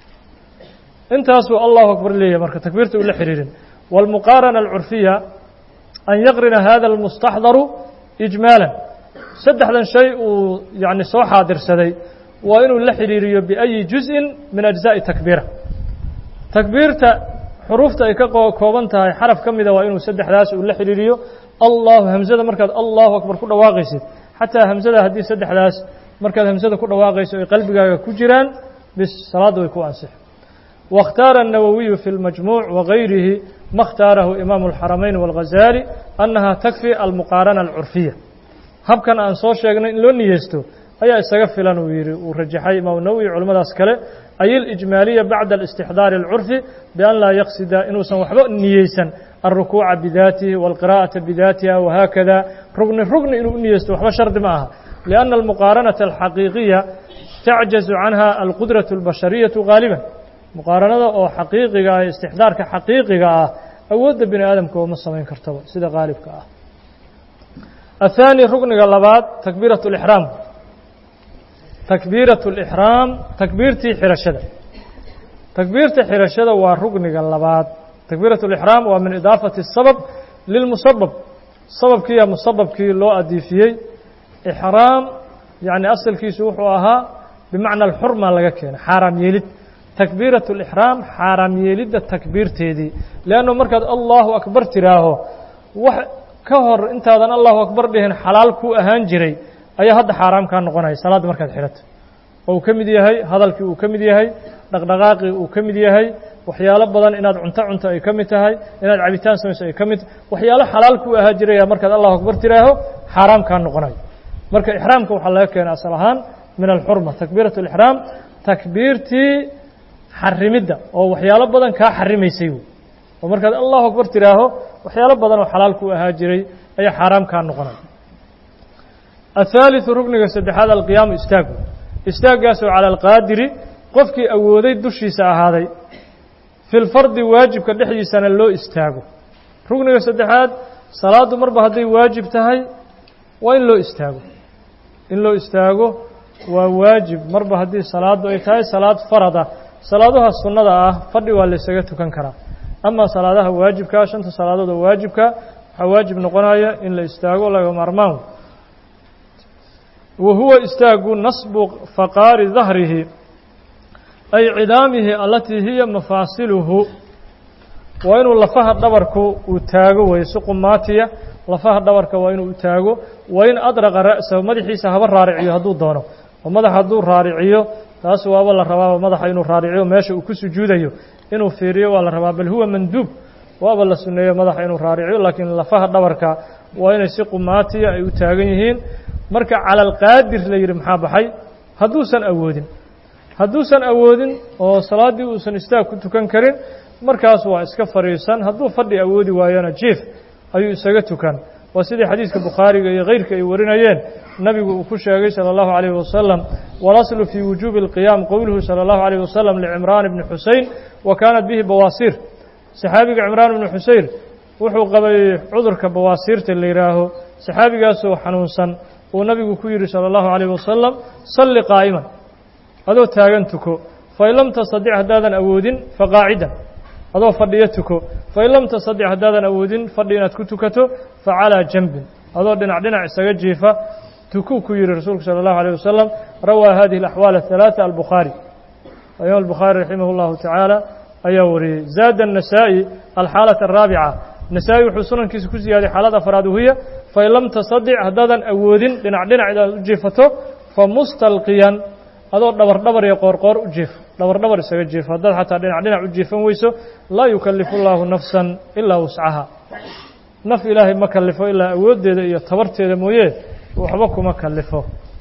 S1: intaasuu allahu akbar leeyahay marka takbiirta ula xidhiirin wاlmuqaarana alcurfiya an yaqrina hada almustaxdaru ijmaalan saddexdan shay uu yani soo xaadirsaday waa inuu la xidhiiriyo biayi juzءin min ajzaءi takbiira takbiirta xuruufta ay ka kooban tahay xaraf ka mida waa inuu saddexdaas uu la xidhiiriyo allahu hamzada markaad allahu akbar ku dhawaaqaysid xataa hamzada haddii saddexdaas markaad hamzada ku dhawaaqayso ay qalbigaaga ku jiraan bis salaadda way ku ansix واkhtaara النawwiyu fi اlmajmuuع wagayrihi ma اkhtaarahu imaamu الxaramayn wاlghazaali annaha takfi almuqaarana alcurfiya habkan aan soo sheegnay in loo niyeysto ayaa isaga filan uu yihi uu rajaxay imaamu nawowi culimmadaas kale ay اlijmaaliya bacda الاstixdaari اlcurfi bian laa yaqsida inuusan waxba niyeysan alrukuuca bidaatihi wاlqira'aةa bidaatiha wahaakada rugni rugni inuu u niyeysto waxba shardi ma aha liأnna almuqaaranaةa alxaqiiqiya tacjazu canha alqudraة اlbashariyaةu gaaliba muqaaranada oo xaqiiqiga ah istixdaarka xaqiiqiga ah awoodda bini aadamka ooma samayn kartaba sida qaalibka ah athaani rugniga labaad takbiiraة اlixraam takbiiraة الإxraam takbiirtii xirashada takbiirta xirashada waa rugniga labaad takbiiraة الإxraam waa min idaafati الsabab lilmusabab sababkiiya musababkii loo adiifiyey ixraam yani asalkiisu wuxuu ahaa bimacna alxurma laga keenay xaaraam yeelid takbiiraة الإxraam xaaraam yeelidda takbiirteedii leanno markaad allahu akbar tiraaho wax ka hor intaadan allahu akbar dhihin xalaal kuu ahaan jiray ayaa hadda xaaraam kaa noqonaya salaadda markaad xidhato oo uu ka mid yahay hadalkii uu ka mid yahay dhaqdhaqaaqii uu ka mid yahay waxyaalo badan inaad cunto cunto ay ka mid tahay inaad cabitaan samayso ay ka mid waxyaalo xalaal kuu ahaan jiraya markaad allahu akbar tiraaho xaaraam kaa noqonayo marka ixraamka waxaa laga keenay asal ahaan min alxurma takbiiraة الإxraam takbiirtii xarimidda oo waxyaalo badan kaa xarimaysay wey oo markaad allahu akbar tiraaho waxyaalo badan oo xalaal kuu ahaa jiray ayaa xaaraam kaa noqonaya الثالث rugniga saddexaad alqiyaamu istaagu istaaggaasoo calى alqaadiri qofkii awooday dushiisa ahaaday fi lfardi waajibka dhexdiisana loo istaago rugniga saddexaad salaaddu marba hadday waajib tahay waa in loo istaago in loo istaago waa waajib marba haddii salaaddu ay tahay salaad farada salaadaha sunnada ah fadhi waa laysaga tukan karaa ama salaadaha waajibkaa shanta salaadood oo waajibka waxaa waajib noqonaya in la istaago laga maarmaan wa huwa istaagu nasbu faqaari dahrihi ay cidaamihi alatii hiya mafaasiluhu waa inuu lafaha dhabarku uu taago way si qumaatiya lafaha dhabarka waa inuu taago waa in adraqa ra'sahu madaxiisa haba raariciyo hadduu doono oo madaxa hadduu raariciyo taas waaba la rabaaba madaxa inuu raariciyo meesha uu ku sujuudayo inuu fiiriyo waa la rabaa bal huwa manduub waaba la sunneeyo madaxa inuu raariciyo laakiin lafaha dhabarka waa inay si qumaatiya ay u taagan yihiin marka cala alqaadir la yidhi maxaa baxay hadduusan awoodin hadduusan awoodin oo salaaddii uusan istaag ku tukan karin markaas waa iska fadhiisan hadduu fadhi awoodi waayona jief ayuu isaga tukan waa sidii xadiidka bukhaariga iyo keyrka ay warinayeen nabigu uu ku sheegay salى اllahu عalيyه wasalam walaslu fii wujuubi اlqiyaam qowluhu salى اllahu عalيه wasalam licimraan bni xusein wa kaanat bihi bawaasiir saxaabiga cimraan ibni xuseyr wuxuu qabay cudurka bawaasiirta la yidhaaho saxaabigaasoo xanuunsan uu nabigu ku yidhi salى اllahu عalيyه wasalam salli qaa'iman adoo taagan tuko fain lam tastadic haddaadan awoodin faqaacidan adoo fadhiyo tuko fain lam tastadic haddaadan awoodin fadhi inaad ku tukato facalىa janbin adoo dhinac dhinac isaga jiifa tukuu ku yihi rasuulku salى الlahu عalيه wasalam rawaa hadihi الأxwaal الثalaaثة albukhaarي imaam الbukhaarي raximah اllahu tacaala ayaa wariyey zaada النasaaئي alxaalaة الraabica nasaa-i wuxuu sunankiisa ku ziyaaday xaalad afraad wahiya fain lam tastadic haddaadan awoodin dhinac dhinac inaad u jiifato famustalqiyan adoo dhabar dhabar iyo qoorqoor u jiifo dhabar dhabar isaga jiifo haddaad xataa dhinac dhinac u jiifan weyso laa yukalifu اllahu nafsa ilaa wuscaha naf ilaahay ma kalifo ilaa awooddeeda iyo tabarteeda mooye waxba kuma kalifo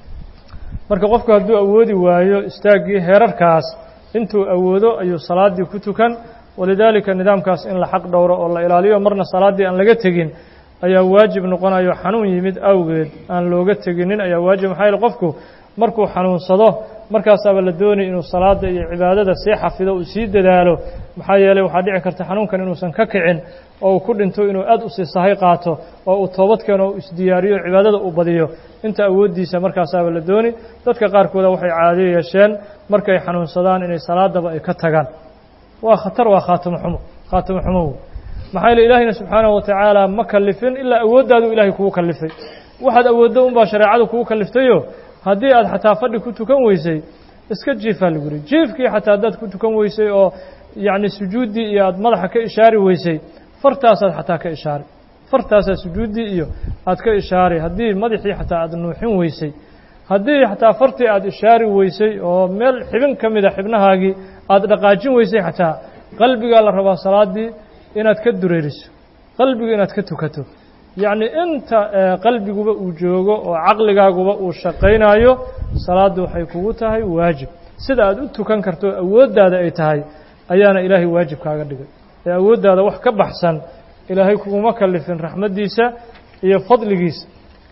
S1: marka qofku hadduu awoodi waayo istaaggii heerarkaas intuu awoodo ayuu salaaddii ku tukan walidaalika nidaamkaas in la xaq dhowro oo la ilaaliyo marna salaaddii aan laga tegin ayaa waajib noqonayo xanuun yimid awgeed aan looga teginin ayaa waajib maxaa yaele qofku markuu xanuunsado markaasaaba la doonay inuu salaada iyo cibaadada sii xafido uu sii dadaalo maxaa yeeley waxaa dhici karta xanuunkan inuusan ka kicin oo uu ku dhinto inuu aad usii sahay qaato oo uu toobad keeno o isdiyaariyo cibaadada uu badiyo inta awooddiisa markaasaaba la dooni dadka qaarkooda waxay caado yeesheen markay xanuunsadaan inay salaadaba ay ka tagaan waa khatar waa khaatimo xumo khaatimo xumo maxaa yeele ilaahiyna subxaanahu watacaala ma kalifin ilaa awooddaadu ilaahay kugu kalifay waxaad awooddo unbaa shareecadu kugu kaliftayo haddii aad xataa fadhi ku tukan weysay iska jiifaa lagu yihi jiifkii xataa haddaad ku tukan weysay oo yacni sujuuddii iyo aad madaxa ka ishaari weysay fartaasaad xataa ka ishaari fartaasaad sujuuddii iyo aad ka ishaari haddii madaxii xataa aad nuuxin weysay haddii xataa fartii aad ishaari weysay oo meel xibin ka mida xibnahaagii aad dhaqaajin weysay xataa qalbigaa la rabaa salaaddii inaad ka dureeriso qalbiga inaad ka tukato yacni inta qalbiguba uu joogo oo caqligaaguba uu shaqaynayo salaaddu waxay kugu tahay waajib sida aad u tukan karto awooddaada ay tahay ayaana ilaahay waajib kaaga dhigay ee awooddaada wax ka baxsan ilaahay kuguma kalifin raxmaddiisa iyo fadligiisa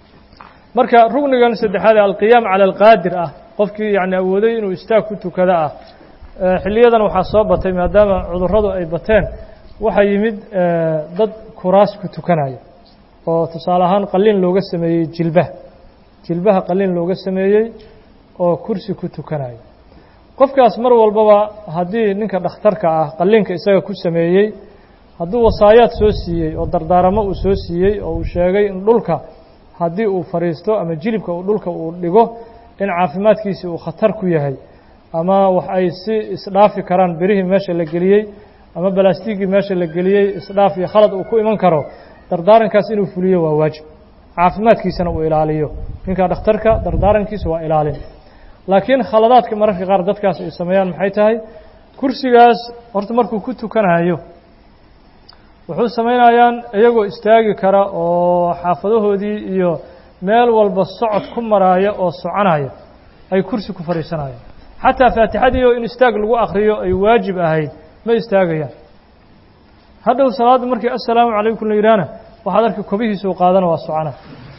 S1: marka rugnigan saddexaad ee alqiyaam cala alqaadir ah qofkii yacni awooday inuu istaag ku tukado ah xilliyadan waxaa soo batay maadaama cudurradu ay bateen waxaa yimid dad kuraas ku tukanaya oo tusaale ahaan qalin looga sameeyey jilbaha jilbaha qalin looga sameeyey oo kursi ku tukanayo qofkaas mar walbaba haddii ninka dhakhtarka ah qalliinka isaga ku sameeyey hadduu wasaayaad soo siiyey oo dardaaramo uu soo siiyey oo uu sheegay in dhulka haddii uu fadhiisto ama jilibka uu dhulka uu dhigo in caafimaadkiisii uu khatar ku yahay ama wax ay si isdhaafi karaan berihii meesha la geliyey ama balastiigii meesha la geliyey isdhaaf iyo khalad uu ku iman karo dardaarankaas inuu fuliyo waa waajib caafimaadkiisana uu ilaaliyo ninka dhakhtarka dardaarankiisa waa ilaalin laakiin khaladaadka mararka qaar dadkaas ay sameeyaan maxay tahay kursigaas horta markuu ku tukanayo wuxuu samaynayaan iyagoo istaagi kara oo xaafadahoodii iyo meel walba socod ku maraaya oo soconaya ay kursi ku fadhiisanayaan xataa faatixadii oo in istaag lagu akriyo ay waajib ahayd ma istaagayaan hadhow salaadda markii assalaamu calaykum la yidhaahna waxaad arki kobihiisuu qaadana waa socona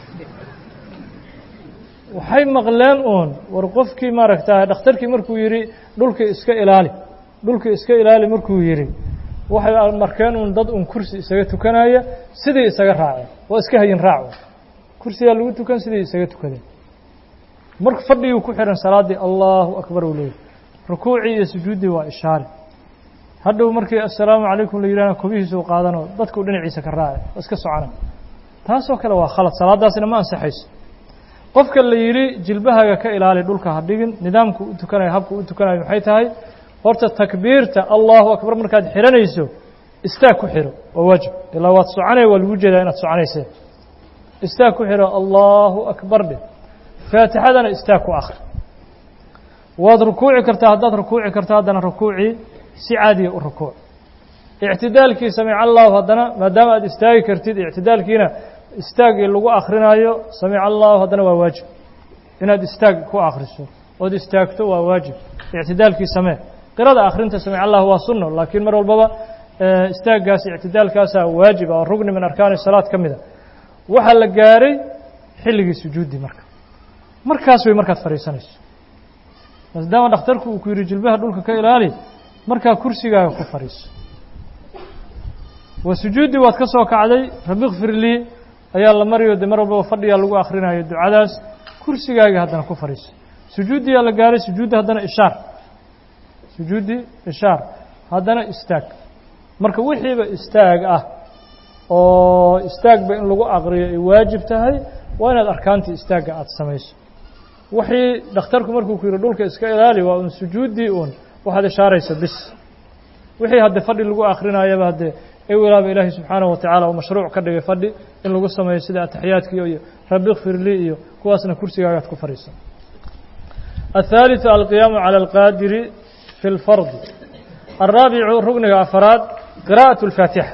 S1: waxay maqleen uun war qofkii maaragta dhakhtarkii markuu yidhi dhulka iska ilaali dhulka iska ilaali markuu yidhi waxay markeen uun dad uun kursi isaga tukanaya sidii isaga raaceen waa iska hayin raac kursigaa lagu tukan sidii isaga tukadeen marka fadhigii ku xihan salaaddii allahu akbar uu leeyahy rukuucii iyo sujuuddii waa ishaare hadhow markii assalaamu calaykum la yidhahna kobihiisuu qaadanoo dadkuu dhinaciisa ka raace waa iska socona taasoo kale waa khalad salaaddaasina ma ansaxayso qofka la yidhi jilbahaga ka ilaali dhulka ha dhigin nidaamku u tukanayo habku u tukanayo maxay tahay horta takbiirta allahu akbar markaad xihanayso istaag ku xiro waa waajib ilaa waad soconaya waa lagu jeedaa inaad soconaysee istaag ku xiro allahu akbar dhe faatixadana istaag ku akri waad rukuuci kartaa haddaad rukuuci karto haddana rukuucii si caadiya u rukuuc ictidaalkii samic allahu haddana maadaama aad istaagi kartid ictidaalkiina istaagii lagu akrinaayo samic allahu haddana waa waajib inaad istaag ku akriso ood istaagto waa waajib ictidaalkii samee qirada akrinta samic allah waa sunno laakiin mar walbaba istaaggaas ictidaalkaasaa waajiba oo rugni min arkaani salaad ka mida waxaa la gaaray xilligii sujuuddii marka markaas way markaad fadhiisanayso maadaama dhakhtarku uu ku yidhi jilbaha dhulka ka ilaali markaa kursigaaga ku fadhiiso waa sujuuddii waad ka soo kacday rabi kfir lii ayaa la mariyo de mar walbaba fadhigaa lagu akhrinayo ducadaas kursigaaga haddana ku fadhiiso sujuuddiyaa la gaaray sujuuddi haddana ishaar sujuuddi ishaar haddana istaag marka wixiiba istaag ah oo istaagba in lagu aqriyo ay waajib tahay waa inaad arkaantii istaagga aada samayso wixii dhakhtarku markuu ku yidhi dhulka iska ilaali waa un sujuuddii uun waxaad ishaaraysa bis wixii hadde fadhi lagu akrinayaba haddee ewelaaba ilaahay subxaanahu watacaala oo mashruuc ka dhigay fadhi in lagu sameeyo sida ataxiyaadkii iyo rabi kfir lii iyo kuwaasna kursigaagaad ku fadhiisan الثالث القيام على القادر في الفرض الرابع ركنga أفراad قراءة الفاaتحة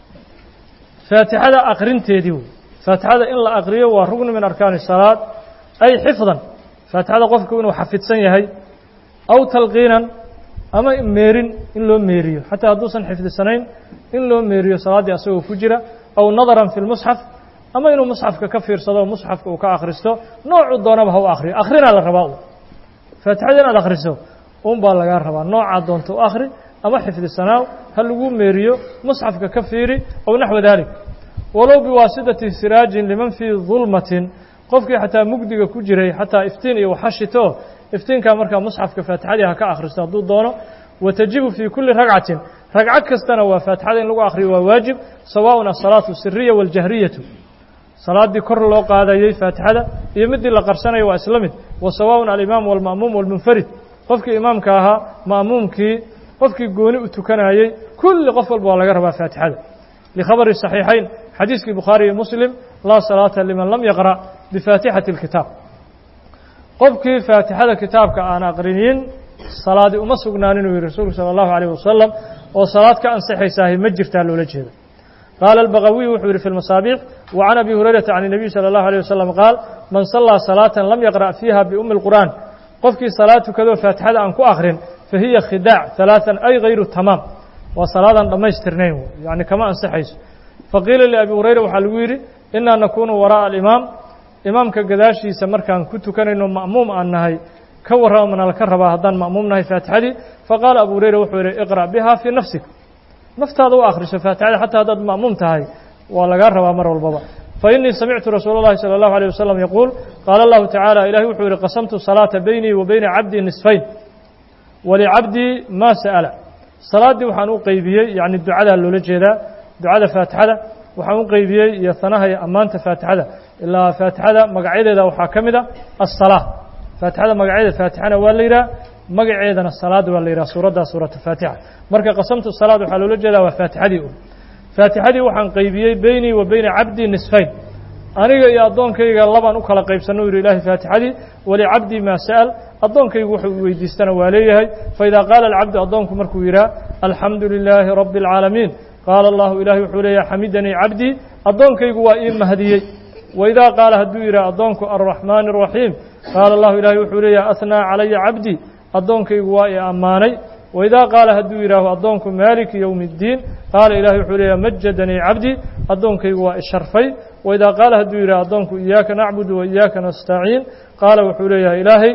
S1: فاaتحada أkrinteedii wey فاaتحada in la أkriyo waa ركن min أركان الصلاaة أي xفظا فاaتحada qofku inuu xafidsan yahay أو تلقيiنا ama meerin in loo meeriyo حatىa hadduusan xifdisanayn in loo meeriyo salaaddii asagoo ku jira أو نظرا في المصحف ama inuu مصحفka ka fiirsado مصحفka uu ka akristo noocu doonaba ha u akriyo akrinaa la rabaa faatixada inaad akhriso un baa lagaa rabaa noocaa doonta u akhri ama xifdisanaaw ha lagu meeriyo musxafka ka fiiri ow naxwa dalik walow biwaasidati siraajin liman fii dulmatin qofkii xataa mugdiga ku jiray xataa iftiin iyo waxashito iftiinkaa markaa musxafka faatixadii ha ka akhristo hadduu doono watajibu fii kulli ragcatin ragco kastana waa faatixada in lagu akhriyo waa waajib sawaaءun asalaatu siriya wاljahriyatu salaaddii kor loo qaadayey faatixada iyo midii la qarsanayo waa isla mid wa sawaaءun alimaam wاlma'muum wاlmunfarid qofkii imaamka ahaa ma'muumkii qofkii gooni u tukanayey kulli qof walba waa laga rabaa faatixada likhabari صaxiixayn xadiiskii bukhaari iyo muslim laa salaata liman lam yaqra' bifaatixati اlkitaab qofkii faatixada kitaabka aan aqrinin salaadi uma sugnaanin uu yihi rasuulku salى اllahu عalيه wasalam oo salaad ka ansaxaysaahi ma jirtaa loola jeeda قال البغوي وxuu yihi في المصابيح وعن أبي هريرة عن النبي صلى الله عليه وسلم قال من صلىa صلاة لم يقرأ فيها بأم القرآن qofkii saلاad tukadoo فاaتixada aan ku akrin فahiya khidاع ثaلاثا أي غayru تmاam waa salaadan dhammaystirnayn yani kama ansaxayso faqiila لأبي هurayra waxaa lagu yidhi إnaa nakunu وراءa الإماam imaamka gadaashiisa markaan ku tukanayno ma'muum aan nahay ka warramana laka rabaa haddaan ma'muum nahay faatixadii faqaala abu hurayra wuxuu yihi اقرأ بها في نفسik naftaada u akhriso faatixada xataa haddaad ma'muum tahay waa lagaa rabaa mar walbaba fainii samictu rasuula اllahi salى اllahu alيه wasalam yaquul qaala allahu tacaala ilahi wuxuu yihi qasamtu salaata beynii wa beyna cabdii nisfayn walicabdii ma sa'ala salaaddii waxaan u qeybiyey yacni ducadaa loola jeedaa ducada faatixada waxaan u qeybiyey iyo hanaha iyo ammaanta faatixada ilaa faatixada magacyadeeda waxaa ka mid a aلsalaa faatixada magacyadeeda faatixana waa la yidhaha magaceedana salaada waa la yidhaha suuraddaa suuratu faatixa marka qasamtu salaad waxaa loola jeedaa waa faatixadii un faatixadii waxaan qeybiyey beynii wa beyna cabdii nisfayn aniga iyo addoonkayga labaan u kala qaybsanno u yidhi ilahay faatixadii walicabdii maa sa'al addoonkaygu wuxuu weydiistana waa leeyahay faidaa qaala alcabdu addoonku markuu yidhaha alxamdu lilaahi rabbi اlcaalamiin qaala allahu ilahi wuxuu leeyahay xamidanii cabdii addoonkaygu waa ii mahdiyey waidaa qaala hadduu yidhaha addoonku alraxmaani الraxiim qaala allahu ilahi wuxuu leeyahay ahnaa calaya cabdii addoonkaygu waa i ammaanay waidaa qaala hadduu yidhaaho addoonku maaliki yowmi اddiin qaala ilahi wuxuu leeyahay majadanii cabdii addoonkaygu waa isharfay waidaa qaala hadduu yidhaho addoonku iyaaka nacbudu wa iyaaka nastaciin qaala wuxuu leeyahay ilaahay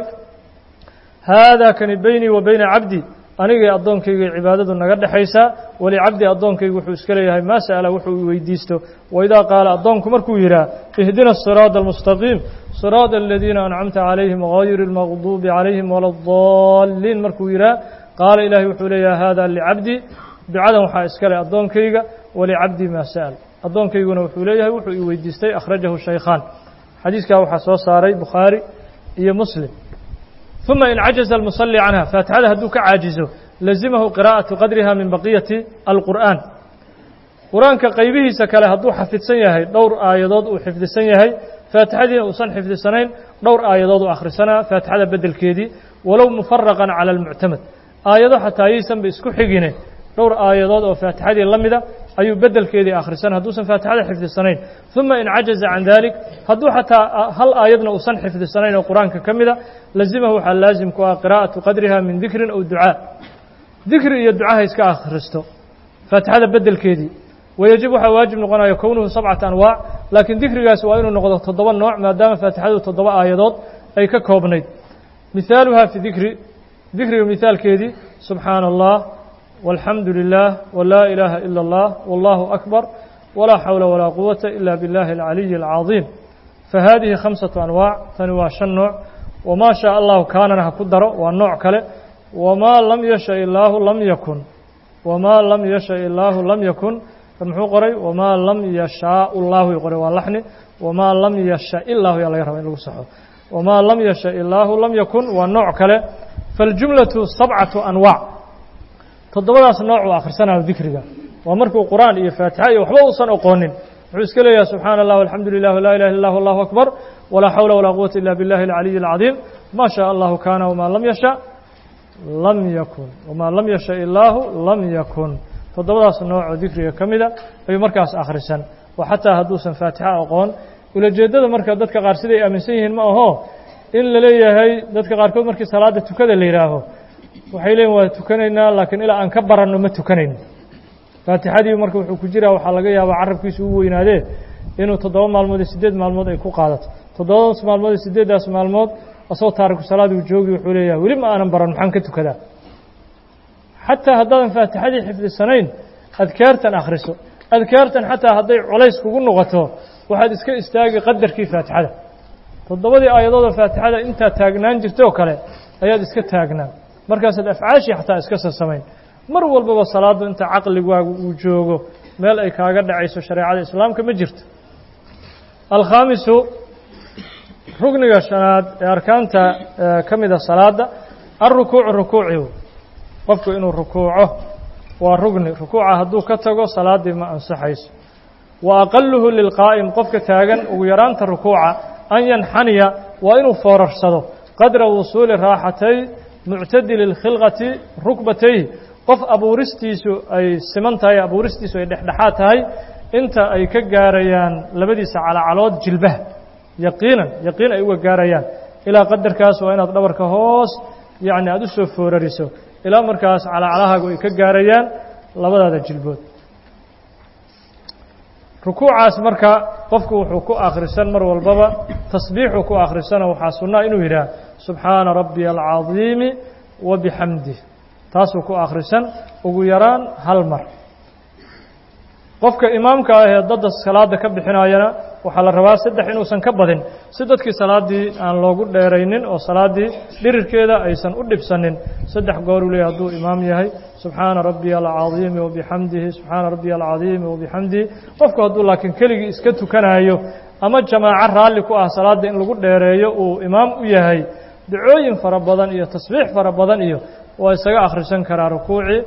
S1: haadaa kani beynii wa beyna cabdii anigay addoonkayga cibaadadu naga dhexaysaa walicabdi addoonkaygu wuxuu iska leeyahay maa sa'ala wuxuu weydiisto waidaa qaala addoonku markuu yidhaha ihdina asiraada almustaqiim siraada aladiina ancamta calayhim gayri اlmaqduubi calayhim wala اdaalliin markuu yidhaha qaala ilaahay wuxuu leeyahay haadaa licabdii ducadan waxaa iska leh addoonkayga walicabdii maa sa'al addoonkayguna wuxuu leeyahay wuxuu i weydiistay akhrajahu shaykhaan xadiiskaa waxaa soo saaray bukhaari iyo muslim ثuma in cajaزa الmuصلي canha faatixada hadduu ka caajizo lazimahu qirاءaةu qadriha min baqiyati alqur'an qur-aanka qaybihiisa kale hadduu xafidsan yahay dhowr aayadood uu xifdisan yahay faatixadiina uusan xifdisanayn dhowr aayadood uu akhrisanaa faatixada bedelkeedii walow mufaraqan calى اlmuctamad aayado xataa ayaysanba isku xigine dhowr aayadood oo faatixadii la mida ayuu bedelkeedii akhrisan hadduusan faatixada xifdisanayn ثuma in cajaزa can dalik hadduu xataa hal aayadna uusan xifdisanayn oo qur-aanka ka mida lazimahu waxaa laazim ku ah qira'aةu qadriha min dikrin aw ducaa dikri iyo ducaha iska akhristo faatixada bedelkeedii wayajib waxaa waajib noqonaya kownuhu sabcata anwaac laakiin dikrigaas waa inuu noqdo toddoba nooc maadaama faatixadu toddoba aayadood ay ka koobnayd mihaaluha fi dikri dikriga mihaalkeedii subxaana allah walxamdu lilah wlaa ilaaha ila اllah wallahu akbar walaa xawla walaa quwata ila biاllahi alcaliyi alcaظiim fahadihi khamsaةu anwaac tani waa shan nooc wamaa shaa allahu kaanana ha ku daro waa nooc kale wamaa lam yasha illaahu lam yakun wamaa lam yasha illaahu lam yakun muxuu qoray wamaa lam yashaa llahu qoray waa laxni wamaa lam yasha illahu yaa laga raba in lagu saxo wamaa lam yasha illaahu lam yakun waa nooc kale faاljumlaةu sabcaةu anwaac toddobadaas nooc uu akhrisanayo dikriga waa markuu qur'aan iyo faatixa iyo waxba uusan oqoonin wuxuu iska leeyahay subxaana allah alxamdu lilah laa ilaha illa allah allahu akbar walaa xawla walaa quwata ila biاllahi alcaliyi alcadiim ma shaa allahu kaana wamaa lam yasha lam yakun wamaa lam yasha illaahu lam yakun toddobadaas noocoo dikriga ka mida ayuu markaas akhrisan oo xataa hadduusan faatixa aqoon ulajeeddada marka dadka qaar siday aaminsan yihiin ma aho in la leeyahay dadka qaarkood markii salaada tukada la yidhaaho waxay leeyihin waa tukanaynaa laakiin ilaa aan ka baranno ma tukanayno faatixadii marka wuxuu ku jiraa waxaa laga yaabaa carabkiisu u weynaadee inuu toddoba maalmood iyo siddeed maalmood ay ku qaadato toddobadaas maalmood iyo siddeeddaas maalmood asagoo taariku salaad uu joogi wuxuu leeyahay weli ma aanan baran maxaan ka tukadaa xataa haddaadan faatixadii xifdisanayn adkaartan akhriso adkaartan xataa hadday culays kugu noqoto waxaad iska istaagi qadarkii faatixada toddobadii aayadoodoo faatixada intaad taagnaan jirta oo kale ayaad iska taagnaan markaasaad afcaashii xataa iska sasamayn mar walbaba salaaddu inta caqligaagu uu joogo meel ay kaaga dhacayso shareecada islaamka ma jirto alkhaamisu rugniga shanaad ee arkaanta ka mida salaadda alrukuucu rukuucihu qofku inuu rukuuco waa rugni rukuuca hadduu ka tago salaaddii ma ansaxayso wa aqaluhu lilqaa'im qofka taagan ugu yaraanta rukuuca an yanxaniya waa inuu foorarsado qadra wusuuli raaxatay muctadili اlkhilqati rukbatayh qof abuuristiisu ay siman tahay abuuristiisu ay dhexdhexaad tahay inta ay ka gaarayaan labadiisa calacalood jilbaha yaqiinan yaqiin ay uga gaarayaan ilaa qadarkaas waa inaad dhabarka hoos yacni aada u soo foorariso ilaa markaas calacalahaagu ay ka gaarayaan labadaada jilbood rukuucaas marka qofku wuxuu ku akhrisan mar walbaba tasbiixuu ku akhrisana waxaa sunnaa inuu yidhaah subxaana rabbiya alcadiimi wa bixamdih taasuu ku akhrisan ugu yaraan hal mar qofka imaamka ah ee dadda salaada ka bixinayana waxaa la rabaa saddex inuusan ka badin si dadkii salaaddii aan loogu dheeraynin oo salaaddii dhirirkeeda aysan u dhibsanin saddex gooruu leeyahy hadduu imaam yahay subxaana rabbiya alcadiimi wabixamdihi subxaana rabbiya alcadiimi wabixamdihi qofku hadduu laakiin keligii iska tukanaayo ama jamaaco raalli ku ah salaadda in lagu dheereeyo uu imaam u yahay dacooyin fara badan iyo tasbiix fara badan iyo waa isaga akhrisan karaa rukuucii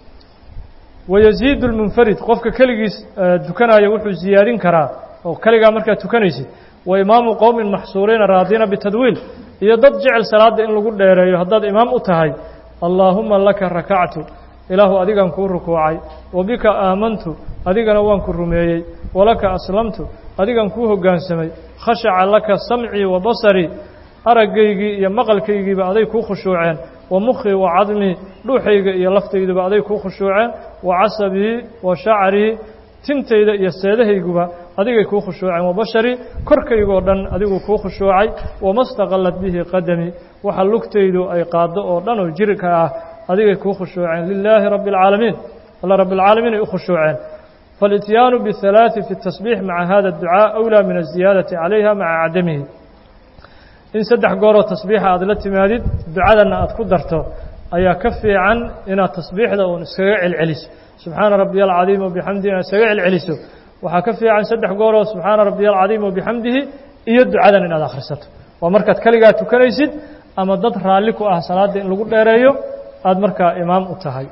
S1: wayaziidu lmunfarid qofka keligiis tukanaya wuxuu ziyaadin karaa oo keligaa markaad tukanaysid wa imaamu qowmin maxsuuriina raadiina bitadwiil iyo dad jecel salaadda in lagu dheereeyo haddaad imaam u tahay allaahuma laka rakactu ilaahu adigan kuu rukuucay wa bika aamantu adigana waan ku rumeeyey walaka aslamtu adigan kuu hoggaansamay khashaca laka samcii wa basarii araggaygii iyo maqalkaygiiba aday kuu khushuuceen wa mukhii wa cadmii dhuuxayga iyo laftayduba aday kuu khushuuceen wa casabii wa shacrii tintayda iyo seedahayguba adigay kuu khushuuceen wa basharii korkaygoo dhan adiguu kuu khushuucay wama staqallat bihi qadamii waxa lugtaydu ay qaaddo oo dhan oo jirka ah adigay kuu khushuuceen lilaahi rabbi alcaalamiin alla rabbi alcaalamiin ay u khushuuceen faalityaanu bihalaaثi fi الtasbiix maca hada اdducaa أwlaa min aلziyaadati calayha maca cadamihi in saddex gooroo tasbiixa aad la timaadid ducadanna aad ku darto ayaa ka fiican inaad tasbiixda uun iskaga celceliso subxaana rabbiya alcadiim wabixamdihi inaad iskaga celceliso waxaa ka fiican saddex gooroo subxaana rabbiya alcadiim wabixamdihi iyo ducadan inaad akhrisato waa markaad keligaa tukanaysid ama dad raalli ku ah salaadda in lagu dheereeyo aada markaa imaam u tahay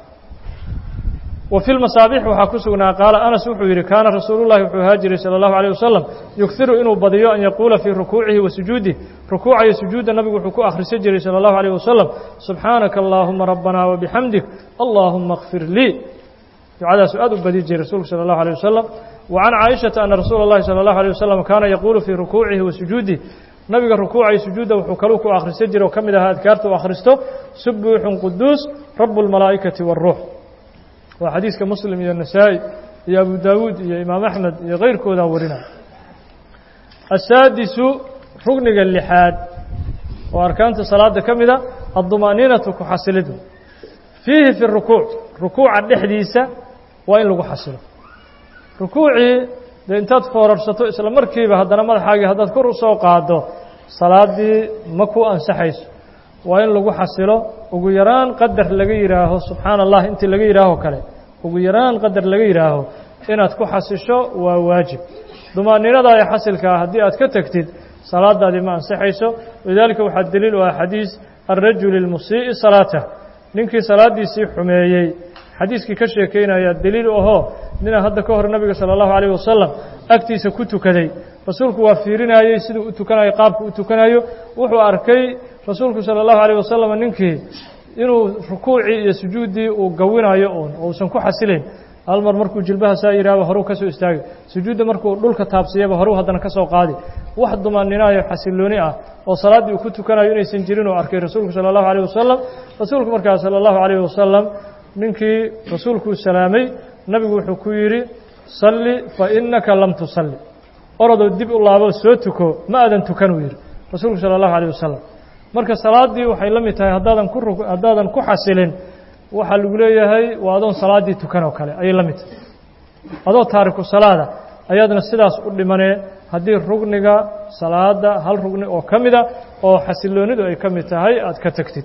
S1: wa fi lmasaabix waxaa ku sugnaa qaala anas wuxuu yidhi kaana rasuulu llahi wuxuu ahaa jiray sala allahu alayh wasalam yughiru inuu badiyo an yaquula fii rukuucihi wa sujuudih rukuuca iyo sujuudda nabigu wuxuu ku akhrisan jiray sala allahu alayh wasalam subxaanaka allaahuma rabbana wabixamdik allaahuma kfir lii ducadaasu aad u badi jiray rasuulku sala allahu alayh wasalam wa can caaishata ana rasuula اllahi salى allahu alيh wasalam kaana yaquulu fii rukuucihi wa sujuudih nabiga rukuuca iyo sujuudda wuxuu kaluu ku akhrisan jiray oo ka mid ahaa adkaarta u akhristo subuuxun quduus rabu اlmalaa'ikati wاlruux waa xadiiska muslim iyo nasaa-i iyo abu daawuud iyo imaam axmed iyo keyrkoodaa warinaya asaadisu rugniga lixaad oo arkaanta salaada ka mida adduma'niinatu ku xasilidu fiihi fi rukuuc rukuuca dhexdiisa waa in lagu xasilo rukuucii dee intaad foorarsato isla markiiba haddana madaxaagii haddaad kor u soo qaado salaaddii ma ku ansaxayso waa in lagu xasilo ugu yaraan qadar laga yidhaaho subxaana allah intii laga yidhaaho kale ugu yaraan qadar laga yidhaaho inaad ku xasisho waa waajib dumaaniinadaada xasilkaa haddii aad ka tegtid salaadaadii ma ansaxayso walidaalika waxaa deliil u ah xadiis alrajuli اlmusii'i salaatah ninkii salaaddiisii xumeeyey xadiiskii ka sheekeynaya deliil u ahoo nina hadda ka hor nabiga salى اllahu alayh wasalam agtiisa ku tukaday rasuulku waa fiirinayey siduu u tukanayo qaabku u tukanayo wuxuu arkay rasuulku salى اllahu alayh wasalam ninkii inuu rukuucii iyo sujuuddii uu gawinayo uun uusan ku xasilayn hal mar markuu jilbaha saa yidhahba horuu ka soo istaagay sujuudda markuu dhulka taabsiyaba horuu haddana ka soo qaadi wax dumaaninayo xasilooni ah oo salaaddii uu ku tukanayo inaysan jirin uu arkay rasuulku salى اllahu alayh wasalam rasuulku markaa salى اllahu alayh wasalam ninkii rasuulkuu salaamay nabigu wuxuu ku yidhi salli fa inaka lam tusalli orodoo dib u laaboo soo tuko ma aadan tukan uu yidhi rasuulku salى اllahu alayh wasalam marka salaaddii waxay la mid tahay haddaadan ku haddaadan ku xasilin waxaa lagu leeyahay waa adoon salaaddii tukan oo kale ayay la mid tahay adoo taariku salaada ayaadna sidaas u dhimanee haddii rugniga salaada hal rugni oo ka mida oo xasiloonidu ay ka mid tahay aad ka tegtid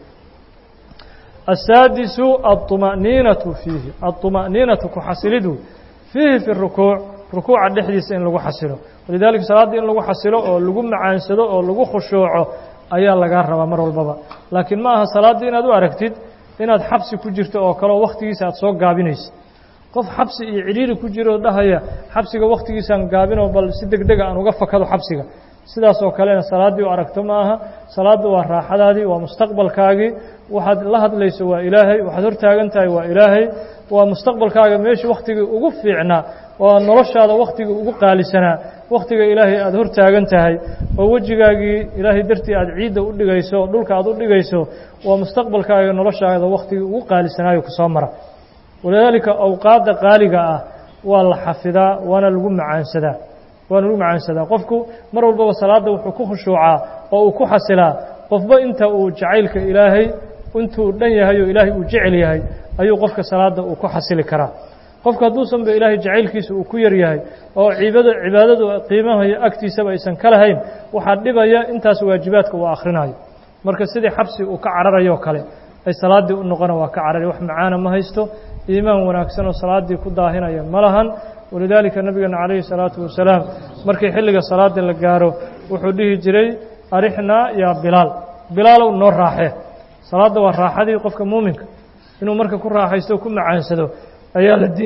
S1: asaadisu aلطuma'niinatu fiihi aلطuma'niinatu ku xasilidu fiihi fi rukuuc rukuuca dhexdiisa in lagu xasilo walidaalika salaaddii in lagu xasilo oo lagu macaansado oo lagu khushuuco ayaa lagaa rabaa mar walbaba laakiin ma aha salaaddii inaad u aragtid inaad xabsi ku jirto oo kaleo wakhtigiisa aad soo gaabinaysid qof xabsi iyo cidhiiri ku jiroo dhahaya xabsiga wakhtigiisaan gaabinoo bal si deg dega aan uga fakado xabsiga sidaas oo kalena salaaddii u aragto ma aha salaaddu waa raaxadaadii waa mustaqbalkaagii waxaad la hadlayso waa ilaahay waxaad hor taagan tahay waa ilaahay waa mustaqbalkaaga meeshii wakhtigii ugu fiicnaa waa noloshaada wakhtigii ugu qaalisanaa wakhtiga ilaahay aada hor taagan tahay oo wejigaagii ilaahay dartii aad ciidda u dhigayso oo dhulka aad u dhigayso waa mustaqbalkaaga noloshaada wakhtigii ugu qaalisanaayo kusoo mara walidaalika awqaadda qaaliga ah waa la xafidaa waana lagu macaansadaa waana lagu macaansadaa qofku mar walbaba salaadda wuxuu ku khushuucaa oo uu ku xasilaa qofba inta uu jacaylka ilaahay intuu dhan yahay oo ilaahay uu jecel yahay ayuu qofka salaadda uu ku xasili karaa qofku hadduusanba ilaahay jacaylkiisa uu ku yar yahay oo ciibada cibaadadu qiimahayo agtiisaba aysan ka lahayn waxaa dhibaya intaas waajibaadka uu akhrinayo marka sidii xabsi uu ka cararayoo kale ay salaaddii u noqona waa ka carari wax macaana ma haysto iimaan wanaagsan oo salaaddii ku daahinaya ma lahan walidaalika nabigeena calayhi salaatu wasalaam markii xilliga salaada la gaaro wuxuu dhihi jiray arixnaa yaa bilaal bilaalow noo raaxee salaadda waa raaxadii qofka muuminka inuu marka ku raaxaysto o ku macaansado ayaa la di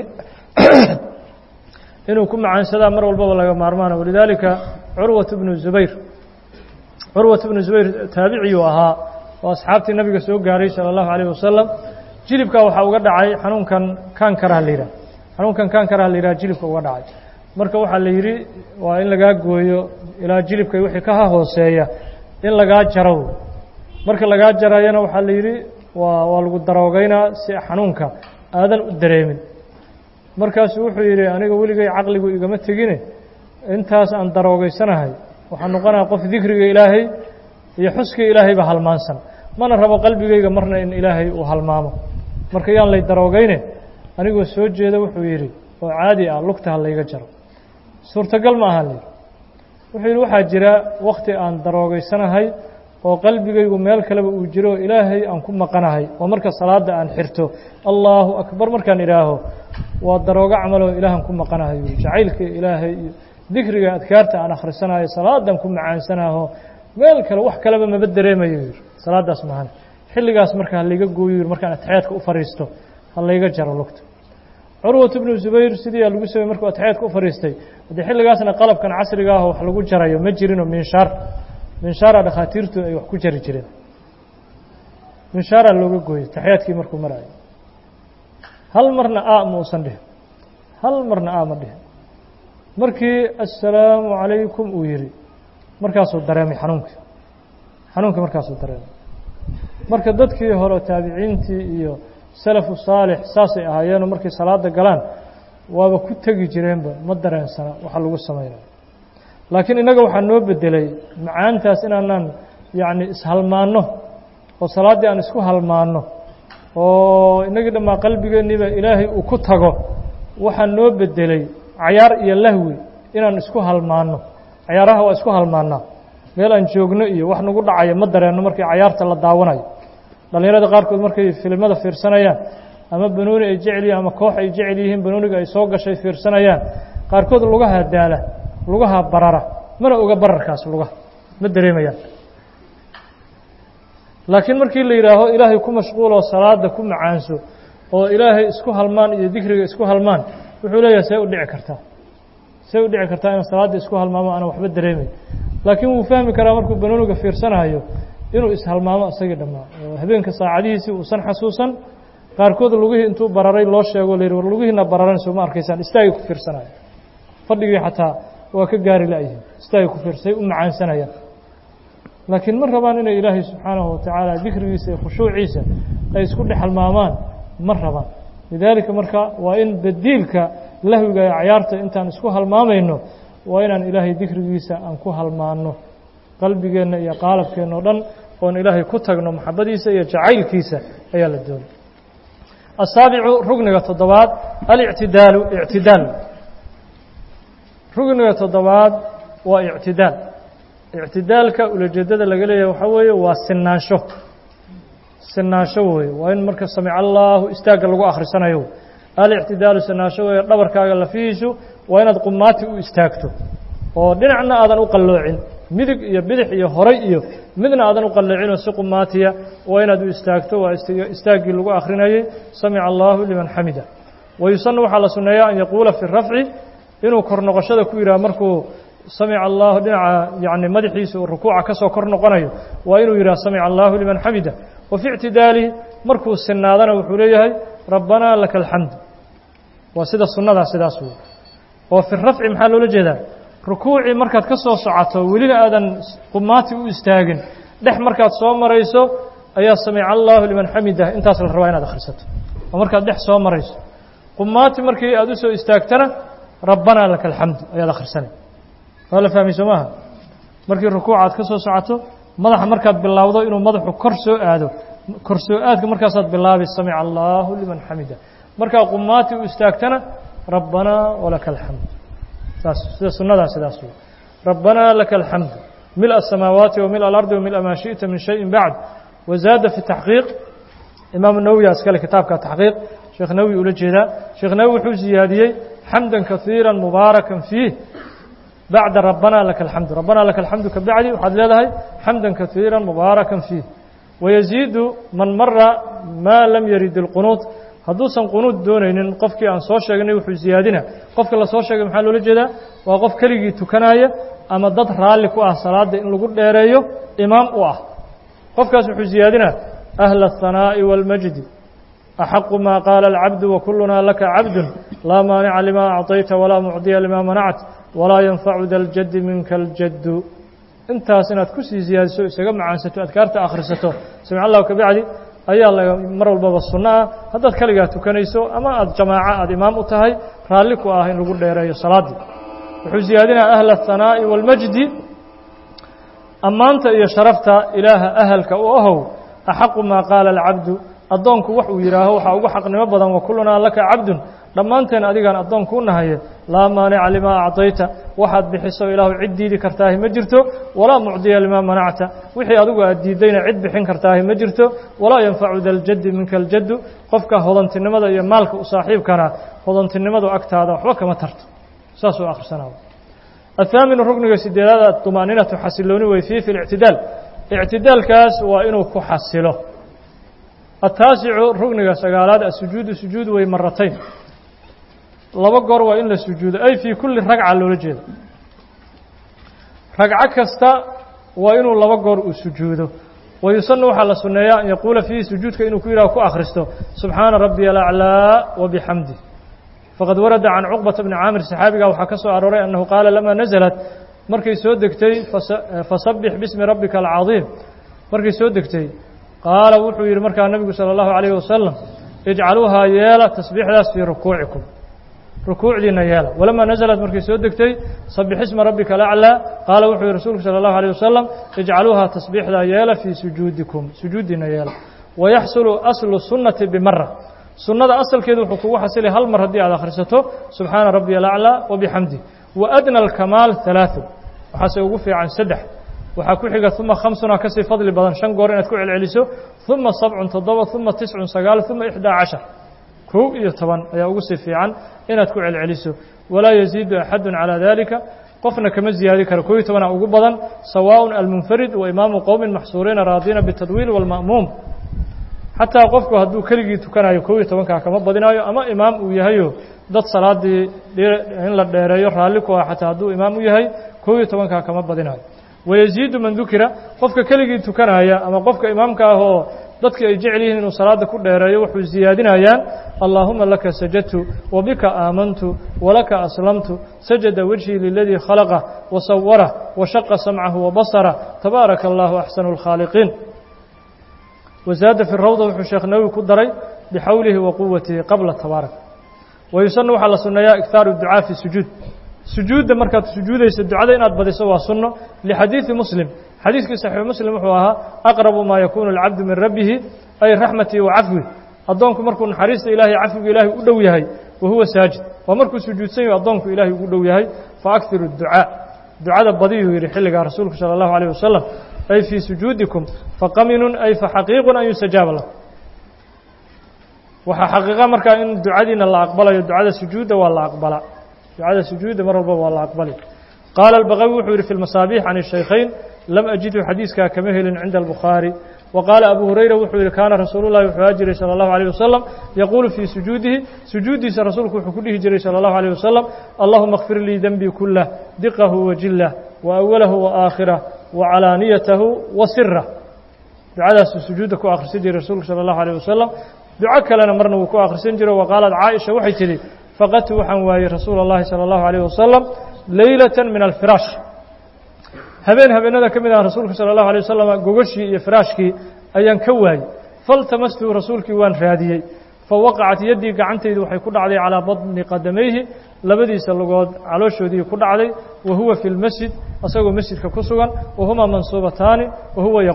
S1: inuu ku macaansadaa mar walbaba laga maarmaana walidaalika curwat bnu zubayr curwat bnu zubayr taabiciyuu ahaa oo asxaabtii nabiga soo gaaray sala allahu calayh wasalam jilibkaa waxaa uga dhacay xanuunkan kaankaraha la yidhah xanuunkan kaankaraha la yidhaha jilibka uga dhacay marka waxaa la yidhi waa in lagaa gooyo ilaa jilibka wixii ka hooseeya in lagaa jaro marka lagaa jarayana waxaa la yidhi waa waa lagu daroogeynaa si xanuunka aadan u dareemin markaasuu wuxuu yidhi aniga weligay caqligu igama tegine intaas aan daroogeysanahay waxaa noqonaya qof dikriga ilaahay iyo xuska ilaahayba halmaansan mana rabo qalbigayga marna in ilaahay uu halmaamo marka yaan lay daroogeyne anigoo soo jeeda wuxuu yidhi oo caadi ah lugta ha layga jaro suurtagal ma aha layidhi wuxuu yidhi waxaa jira wakhti aan daroogeysanahay oo qalbigaygu meel kaleba uu jiro oo ilaahay aan ku maqanahay oo marka salaadda aan xirto allaahu akbar markaan idhaaho waa daroogo camaloo ilaahan ku maqanahay jacaylka ilaahay iyo dikriga adkaarta aan akhrisanayo salaadan ku macaansanaho meel kale wax kaleba maba dareemayo yidhi salaaddaas mahan xilligaas marka ha layga gooyo yidhi markaan atexyaadka u fadhiisto ha layga jaro lugta curwat bnu zubayr sidii aa lagu samey markuu atexyaadka u fadhiistay haddii xilligaasna qalabkan casriga ah wax lagu jarayo ma jirinoo minshaar minshaara dhakhaatiirtu ay wax ku jari jireen minshaaraa looga gooyey taxyaadkii markuu marayo hal marna a ma uusan dhihin hal marna a ma dhihin markii assalaamu calaykum uu yidhi markaasuu dareemay xanuunkii xanuunkii markaasuu dareemay marka dadkii hore taabiciintii iyo salafu saalix saasay ahaayeenoo markay salaada galaan waaba ku tegi jireenba ma dareensana waxa lagu samaynayo laakiin innaga waxaa noo bedelay macaantaas inaanaan yacni ishalmaanno oo salaaddii aan isku halmaanno oo innagii dhammaa qalbigeenniiba ilaahay uu ku tago waxaa noo bedelay cayaar iyo lahwi inaan isku halmaanno cayaaraha waa isku halmaannaa meel aan joogno iyo wax nagu dhacaya ma dareenno markii cayaarta la daawanayo dhallinyarada qaarkood markay filimada fiirsanayaan ama banooni ay jecel yihiin ama koox ay jecel yihiin banooniga ay soo gashay fiirsanayaan qaarkood lugaha daala lugaha barara mana oga bararkaas lugaha ma dareemayaan laakiin markii la yidhaaho ilaahay ku mashquuloo salaada ku macaanso oo ilaahay isku halmaan iyo dikriga isku halmaan wuxuu leeyahay see u dhici kartaa see u dhici kartaa inaan salaadda isku halmaamo aanan waxba dareemay laakiin wuu fahmi karaa markuu banooniga fiirsanayo inuu ishalmaamo isagii dhammaa oo habeenka saacadihiisii uusan xasuusan qaarkood lugihii intuu bararay loo sheego la yidhi war lugihiina bararan soo ma arkaysaan istaagay ku fiirsanayo fadhigii xataa waa ka gaari la'yihin istaagay ku fiirsay u macaansanayaan laakiin ma rabaan inay ilaahay subxaanahu watacaala dikrigiisa iyo khushuuciisa ay isku dhex halmaamaan ma rabaan lidaalika marka waa in badiilka lahwiga ee cayaarta intaan isku halmaamayno waa inaan ilaahay dikrigiisa aan ku halmaanno qalbigeenna iyo qaalabkeenna o dhan oon ilaahay ku tagno maxabadiisa iyo jacaylkiisa ayaa la doonay asaabicu rugniga toddobaad alictidaalu ictidaal rugniga toddobaad waa ictidaal ictidaalka ulajeedada laga leeyahay waxaa weeye waa sinaansho sinaansho weeye waa in marka samic allaahu istaagga lagu akhrisanayo alictidaalu sinaansho weeye dhabarkaaga lafihiisu waa inaad qumaati u istaagto oo dhinacna aadan u qalloocin midig iyo bidix iyo horay iyo midna aadan u qalleecinoo si qumaatiya waa inaad u istaagto waa istaaggii lagu akhrinayay samica allaahu liman xamida wayusanu waxaa la sunneeyaa an yaquula fi rafci inuu kor noqoshada ku yidhaha markuu samica allaahu dhinaca yani madaxiisa uu rukuuca ka soo kor noqonayo waa inuu yidhaha samica allaahu liman xamida wa fi ictidaalihi markuu sinaadana wuxuu leeyahay rabbanaa laka alxamdu waa sida sunnadaa sidaas wey oo fi rafci maxaa loola jeedaa rukuucii markaad ka soo socoto welina aadan qumaati u istaagin dhex markaad soo marayso ayaa samica allaahu liman xamidah intaas la rabaa inaad akhrisato oo markaad dhex soo marayso qumaati markii aad u soo istaagtana rabbanaa laka alxamdu ayaad akhrisanay waa la fahmay soo maaha markii rukuuca aad ka soo socoto madaxa markaad bilaawdo inuu madaxu kor soo aado kor soo aadka markaasaad bilaabi samica allaahu liman xamida markaa qumaati u istaagtana rabbanaa walaka alxamd saas sida sunnadaa sidaas wey rabbanaa laka alxamd mil aلsamaawaati wamil alardi wamil maa shiئta min shayin bacd wazaada fi taxqiiq imaam nawowi askale kitaabka taxqiiq sheekh nawowi ula jeedaa sheekh nawowi wuxuu ziyaadiyey xamda kahiira mubaarakan fiih bacda rabbanaa laka alxamdu rabbanaa laka alxamdu ka bacdi waxaad leedahay xamda kahiira mubaarakan fiih wayaziidu man mara maa lam yarid اlqunuud hadduusan qunuud doonaynin qofkii aan soo sheegnay wuxuu ziyaadina qofka la soo sheegay maxaa loola jeedaa waa qof keligii tukanaya ama dad raalli ku ah salaadda in lagu dheereeyo imaam u ah qofkaas wuxuu ziyaadinaa ahla الhanaaءi wاlmajdi axaqu maa qaala alcabdu wakulunaa laka cabdu laa maanica lima acطayta walaa mucdiya lima manact walaa yanfacu da ljaddi minka اljaddu intaas inaad kusii ziyaadiso isaga macaansato adkaarta akhrisato samic allahu ka bacdi ayaa la mar walbaba sunno ah haddaad keligaa tukanayso ama aad jamaaco aada imaam u tahay raalli ku ah in lagu dheereeyo salaaddii wuxuu ziyaadinaya ahla الhanaaءi wاlmajdi ammaanta iyo sharafta ilaaha ahalka u ahow axaqu maa qaala alcabdu addoonku wax uu yidhaaho waxaa ugu xaqnimo badan wakulunaa laka cabdun dhammaanteen adigaan addoonku u nahaye laa maanica limaa acطayta waxaad bixiso ilaahu cid diidi kartaahi ma jirto walaa mucdiya limaa manacta wixii adigu aad diiddayna cid bixin kartaahi ma jirto walaa yanfacu da ljaddi minka aljaddu qofka hodantinimada iyo maalka u saaxiibkana hodantinimadu agtaada waxba kama tarto saasuu akhrisanaa الثاaمن ركنiga sideedaad طمأنiنaةu xasilooni wey فيه في الاعتidاaل اعtidaalkaas waa inuu ku xasilo التaaسicu rukniga sagaalaad الsujuudu sujuud wey maratayn laba goor waa in la sujuudo ay fي kuli ragca loola jeedo ragco kasta waa inuu laba goor uu sujuudo ويuسن waxaa la suneeya an yaquula فيhi sujuudka inuu ku yihah ku akhristo سubحaana رaبي الأعلىa وبحمdه fqad warada can cuqbata bni caamir saxaabiga waxaa ka soo arooray annahu qaala lamaa naزlat markay soo degtay fasabix bismi rabbika alcadiim markay soo degtay qaala wuxuu yidhi markaa nebigu salى اllahu عalayh wasalam ijcaluuhaa yeela tasbiixdaas fii rukuucikum rukuucdiina yeela walamaa naزlat markay soo degtay sabix isma rabbika alaclىa qaala wuxuu yihi rasuulku salى اllahu عalيه wasalam ijcaluuhaa tasbiixdaa yeela fii sujuudikum sujuuddiina yeela wayaxsulu aslu sunnati bimara sunnada asalkeedu wuxuu kugu xasilay hal mar haddii aad akhrisato subxaana rabbiya alaclىa wabixamdi wa adna alkamaal ثalaaثu waxaase ugu fiican saddex waxaa ku xiga uma khamsuna kasii fadli badan shan goor inaad ku celceliso uma sabcun toddoba uma tiscun sagaal uma ixdaa cashar kow iyo toban ayaa ugu sii fiican inaad ku celceliso walaa yaziidu axadu calى dalika qofna kama ziyaadi karo kow iyo tobana ugu badan sawaaء almunfarid wa imaamu qowmi maxsuuriina raadiina bالtadwiil wاlma'muum xataa qofku hadduu keligii tukanayo kow iyo tobankaa kama badinaayo ama imaam uu yahayo dad salaadii in la dheereeyo raalli ku ah xataa hadduu imaam u yahay kow iyo tobankaa kama badinaayo wayaziidu man dukira qofka keligii tukanaya ama qofka imaamka ah oo dadka ay jecel yihiin inuu salaada ku dheereeyo wuxuu ziyaadinayaan allaahuma laka sajadtu wabika aamantu walaka aslamtu sajada wejhii liladii khalaqah wasawarah washaqa samcahu wabasara tabaaraka allahu axsanu اlkhaaliqiin wazaada fi rawda wuxuu sheekh nawowi ku daray bixawlihi wa quwatihi qabla tabaarak wayusanu waxaa la sunneeyaa iktaaru ducaa fi sujuud sujuudda markaad sujuudayso ducada inaad badiso waa sunno lixadiidi muslim xadiiskii saxiix muslim wuxuu ahaa aqrabu maa yakuunu alcabdu min rabbihi ay raxmatii wa cafwi addoonku markuu naxariista ilahay cafwiga ilaahay u dhow yahay wa huwa saajid waa markuu sujuudsan yaho addoonku ilaahay ugu dhow yahay faakhiru ducaa ducada badiyuu yidhi xilligaa rasuulku sala allahu alayh wasalam ay fii sujuudikum faqaminun ay faxaqiiqun an yustajaaba lakum waxaa xaqiiqa markaa in ducadiina la aqbalayo ducada sujuudda waa la aqbalaa ducada sujuudda mar walba waa la aqbali qaala albaqawi wuxuu yidhi fi lmasaabiix can shaykhayn lam ajidhu xadiiskaa kama helin cinda albukhaari wa qaala abu hurayra wuxuu yidhi kaana rasuulu llahi wuxuu haa jiray salى اllahu alيه wasalam yaquulu fii sujuudihi sujuuddiisa rasuulku wuxuu ku dhihi jiray salى اllahu alيه wasalam allahuma اkfir lii denbii kulah diqahu wajilah wa awalahu wa aakhirah wacalaaniyatahu wa sirah ducadaasuu sujuudda ku akhrisan jiray rasuulku salى اllahu alيه wasalam duco kalena marna wuu ku akhrisan jiro wa qaalat caaisha waxay tidhi faqadtu waxaan waayey rasuula اllahi salى اllahu alيyh wasalam leylata min alfiraash habeen habeenada ka mid ah rasuulka salى اllahu alيه wasalam gogashii iyo firaashkii ayaan ka waayey faltamastuu rasuulkii waan raadiyey fawaqacat yaddii gacantaydu waxay ku dhacday calىa badni qadamayhi labadiisa lugood calooshoodii ku dhacday wa huwa fi lmasjid asagoo masjidka ku sugan wa humaa mansuubataani wa huwa yaquul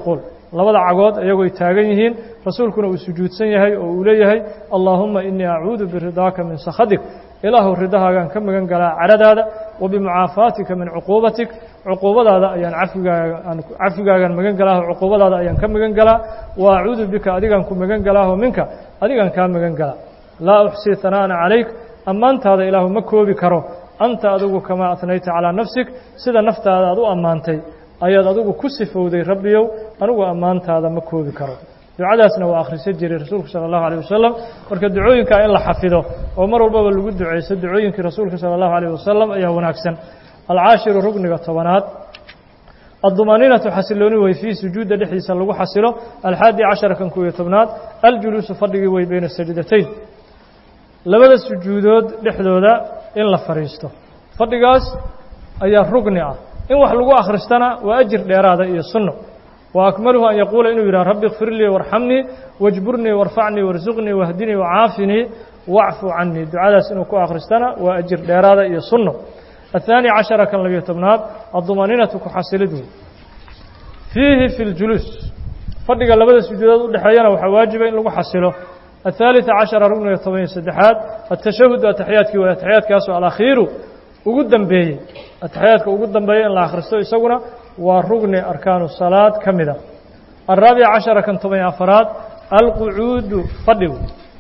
S1: labada cagood iyagooy taagan yihiin rasuulkuna uu sujuudsan yahay oo uu leeyahay allaahuma inii acuudu biridaaka min sakhadik ilaahu ridahaagaan ka magan galaa caradaada wa bimucaafaatika min cuquubatik cuquubadaada ayaan cafigaagaan cafigaagaan magan galaaho cuquubadaada ayaan ka magan galaa wa acuudu bika adigaan ku magan galaaho minka adigaan kaa magan galaa laa uxsii hanaana calayk ammaantaada ilaahu ma koobi karo anta adigu kamaa atnayta calaa nafsik sida naftaada aad u ammaantay ayaad adigu ku sifowday rabbiyow anigu ammaantaada ma koobi karo ducadaasna waa akhrisan jiray rasuulku sala allahu alayh wasalam marka ducooyinkaa in la xafido oo mar walbaba lagu ducayso ducooyinkii rasuulka sala allahu alayh wasalam ayaa wanaagsan alcaashiru rugniga tobanaad addumaaniinatu xasilooni wey fii sujuudda dhexdiisa lagu xasilo alxaadi cashara kan koobiyo tobnaad aljuluusu fadhigii wey bayna sajdatayn labada sujuudood dhexdooda in la fadhiisto fadhigaas ayaa rugni ah in wax lagu akhristana waa ajir dheeraada iyo sunno wa akmaluhu an yaquula inuu yidhaha rabbi ikfir lii warxamnii wajburnii warfacnii warsuqnii wahdinii wacaafinii wacfu canii ducadaas inuu ku akhristana waa ajir dheeraada iyo sunno الثاني caشhaر kan labiyo tobnaad الضumaninatu ku xasilid wey fiihi fi اljuluus fadhiga labada sujuudood udhexeeyana waxaa waajiba in lagu xasilo الثالث caشhaرa rugniga toban iyo saddexaad التashahud ataxyaadkii way ataxyaadkaasoo alakhiiru ugu dambeeyey ataxyaadka ugu dambeeya in la akhristo isaguna waa rugni arkaanu salaad ka mida الرaabiع caشhaرa kan toban iyo afaraad alqucuudu fadhigu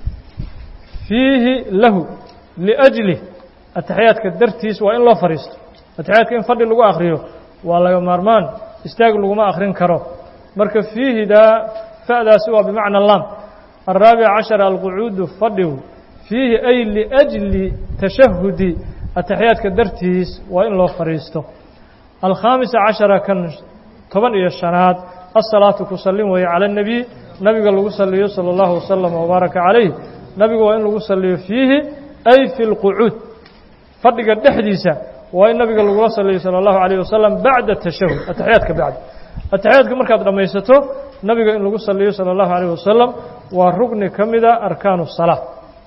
S1: fiihi lahu لأjlih ataxyaadka dartiis waa in loo fadhiisto ataxyaadka in fadhi lagu akhriyo waa laga maarmaan istaag laguma akhrin karo marka fiihidaa fa'daasi waa bimacna lam الraabic caشhar alqucuudu fadhigu fiihi ay liأjli tashahudi ataxyaadka dartiis waa in loo fadhiisto alkhaamisa caشhara kan toban iyo shanaad asalaatu ku sallin weeye calى الnebiy nabiga lagu saliyo salى اllahu waslm wbaaraka calayh nabiga waa in lagu saliyo fiihi ay fi اlqucuud fadhiga dhexdiisa waa in nabiga lagula saliyo salى اllahu عalيه wasalam bacda tashahud ataxyaadka bacdi ataxyaadka markaad dhammaysato nabiga in lagu saliyo salى اllahu عalيه wasalam waa rugni ka mida arkaanu الsalaa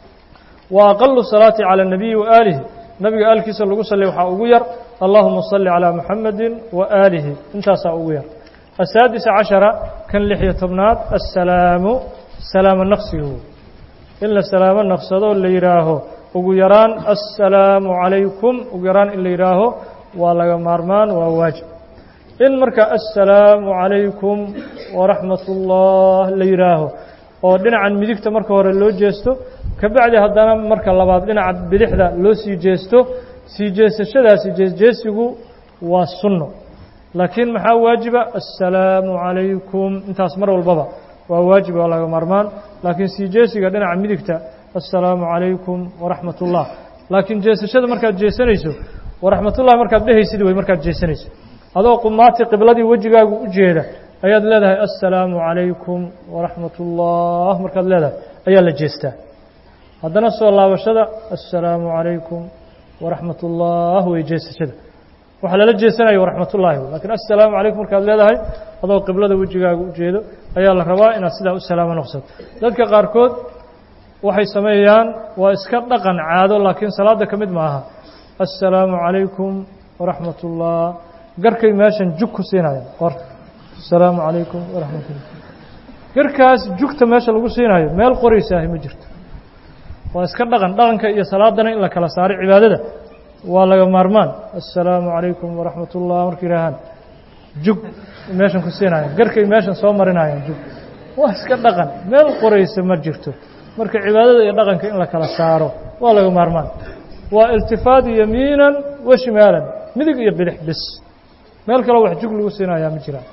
S1: wa aqalu salaati calى الnabiyi waaalihi nabiga aalkiisa lagu saliya waxaa ugu yar allahuma صali calى muxamadi waaalihi intaasaa ugu yar asaadisa caشhara kan lixiyo tobnaad aلsalaamu salaamo naqsigu in la salaamo naqsado la yidhaaho ugu yaraan assalaamu calaykum ugu yaraan in la yidhaaho waa laga maarmaan waa waajib in marka assalaamu calaykum waraxmat ullah la yidhaaho oo dhinacan midigta marka hore loo jeesto kabacdi haddana marka labaad dhinaca bidixda loo sii jeesto sii jeesashadaasi jeesjeesigu waa sunno laakiin maxaa waajiba assalaamu calaykum intaas mar walbaba waa waajib waa laga maarmaan laakiin sii jeesiga dhinaca midigta assalaamu calaykum waraxmat ullah laakiin jeesashada markaad jeesanayso waraxmatullahi markaad dhehaysid wey markaad jeesanayso adoo qumaati qibladii wejigaagu u jeeda ayaad leedahay assalaamu calaykum waraxmat ullah markaad leedahay ayaa la jeestaa haddana soo laabashada assalaamu calaykum waraxmat ullah wey jeesashada waxaa lala jeesanaya waraxmatullahi lakiin assalaamu calaykum markaad leedahay adoo qiblada wejigaaga u jeedo ayaa la rabaa inaad sidaa u salaamo noqsato dadka qaarkood waxay sameeyaan waa iska dhaqan caado laakiin salaada ka mid maaha assalaamu calaykum waraxmat ullah garkay meeshan jug ku siinayaan or assalaamu calaykum waraxmatullah garkaas jugta meesha lagu siinayo meel qoraysaahi ma jirto waa iska dhaqan dhaqanka iyo salaadana in la kala saaray cibaadada waa laga maarmaan assalaamu calaykum waraxmat ullah marka yidhaahaan jug meeshan ku siinayaan garkay meeshan soo marinayaan jug waa iska dhaqan meel qoraysa ma jirto marka cibaadada iyo dhaqanka in la kala saaro waa laga maarmaan waa iltifaad yamiinan wa shimaalan midig iyo bidix bis meel kaloo wax jug lagu siinayaa ma jiraan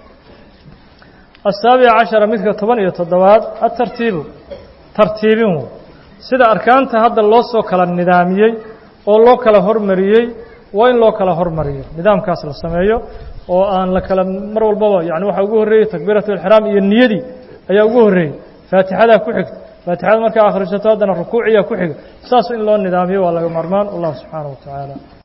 S1: asaabica cashara midka toban iyo toddobaad atartiibu tartiibin sida arkaanta hadda loo soo kala nidaamiyey oo loo kala hormariyey waa in loo kala hormariyo nidaamkaas la sameeyo oo aan la kala mar walbaba yani waxaa ugu horreeyey takbiirat alixraam iyo niyadii ayaa ugu horreeyey faatixadaa ku xigta faatixada markaa akhrisato haddana rukuuciyaa ku xiga saas in loo nidaamiyo waa laga maarmaan wallahu subxaanaه wa tacaala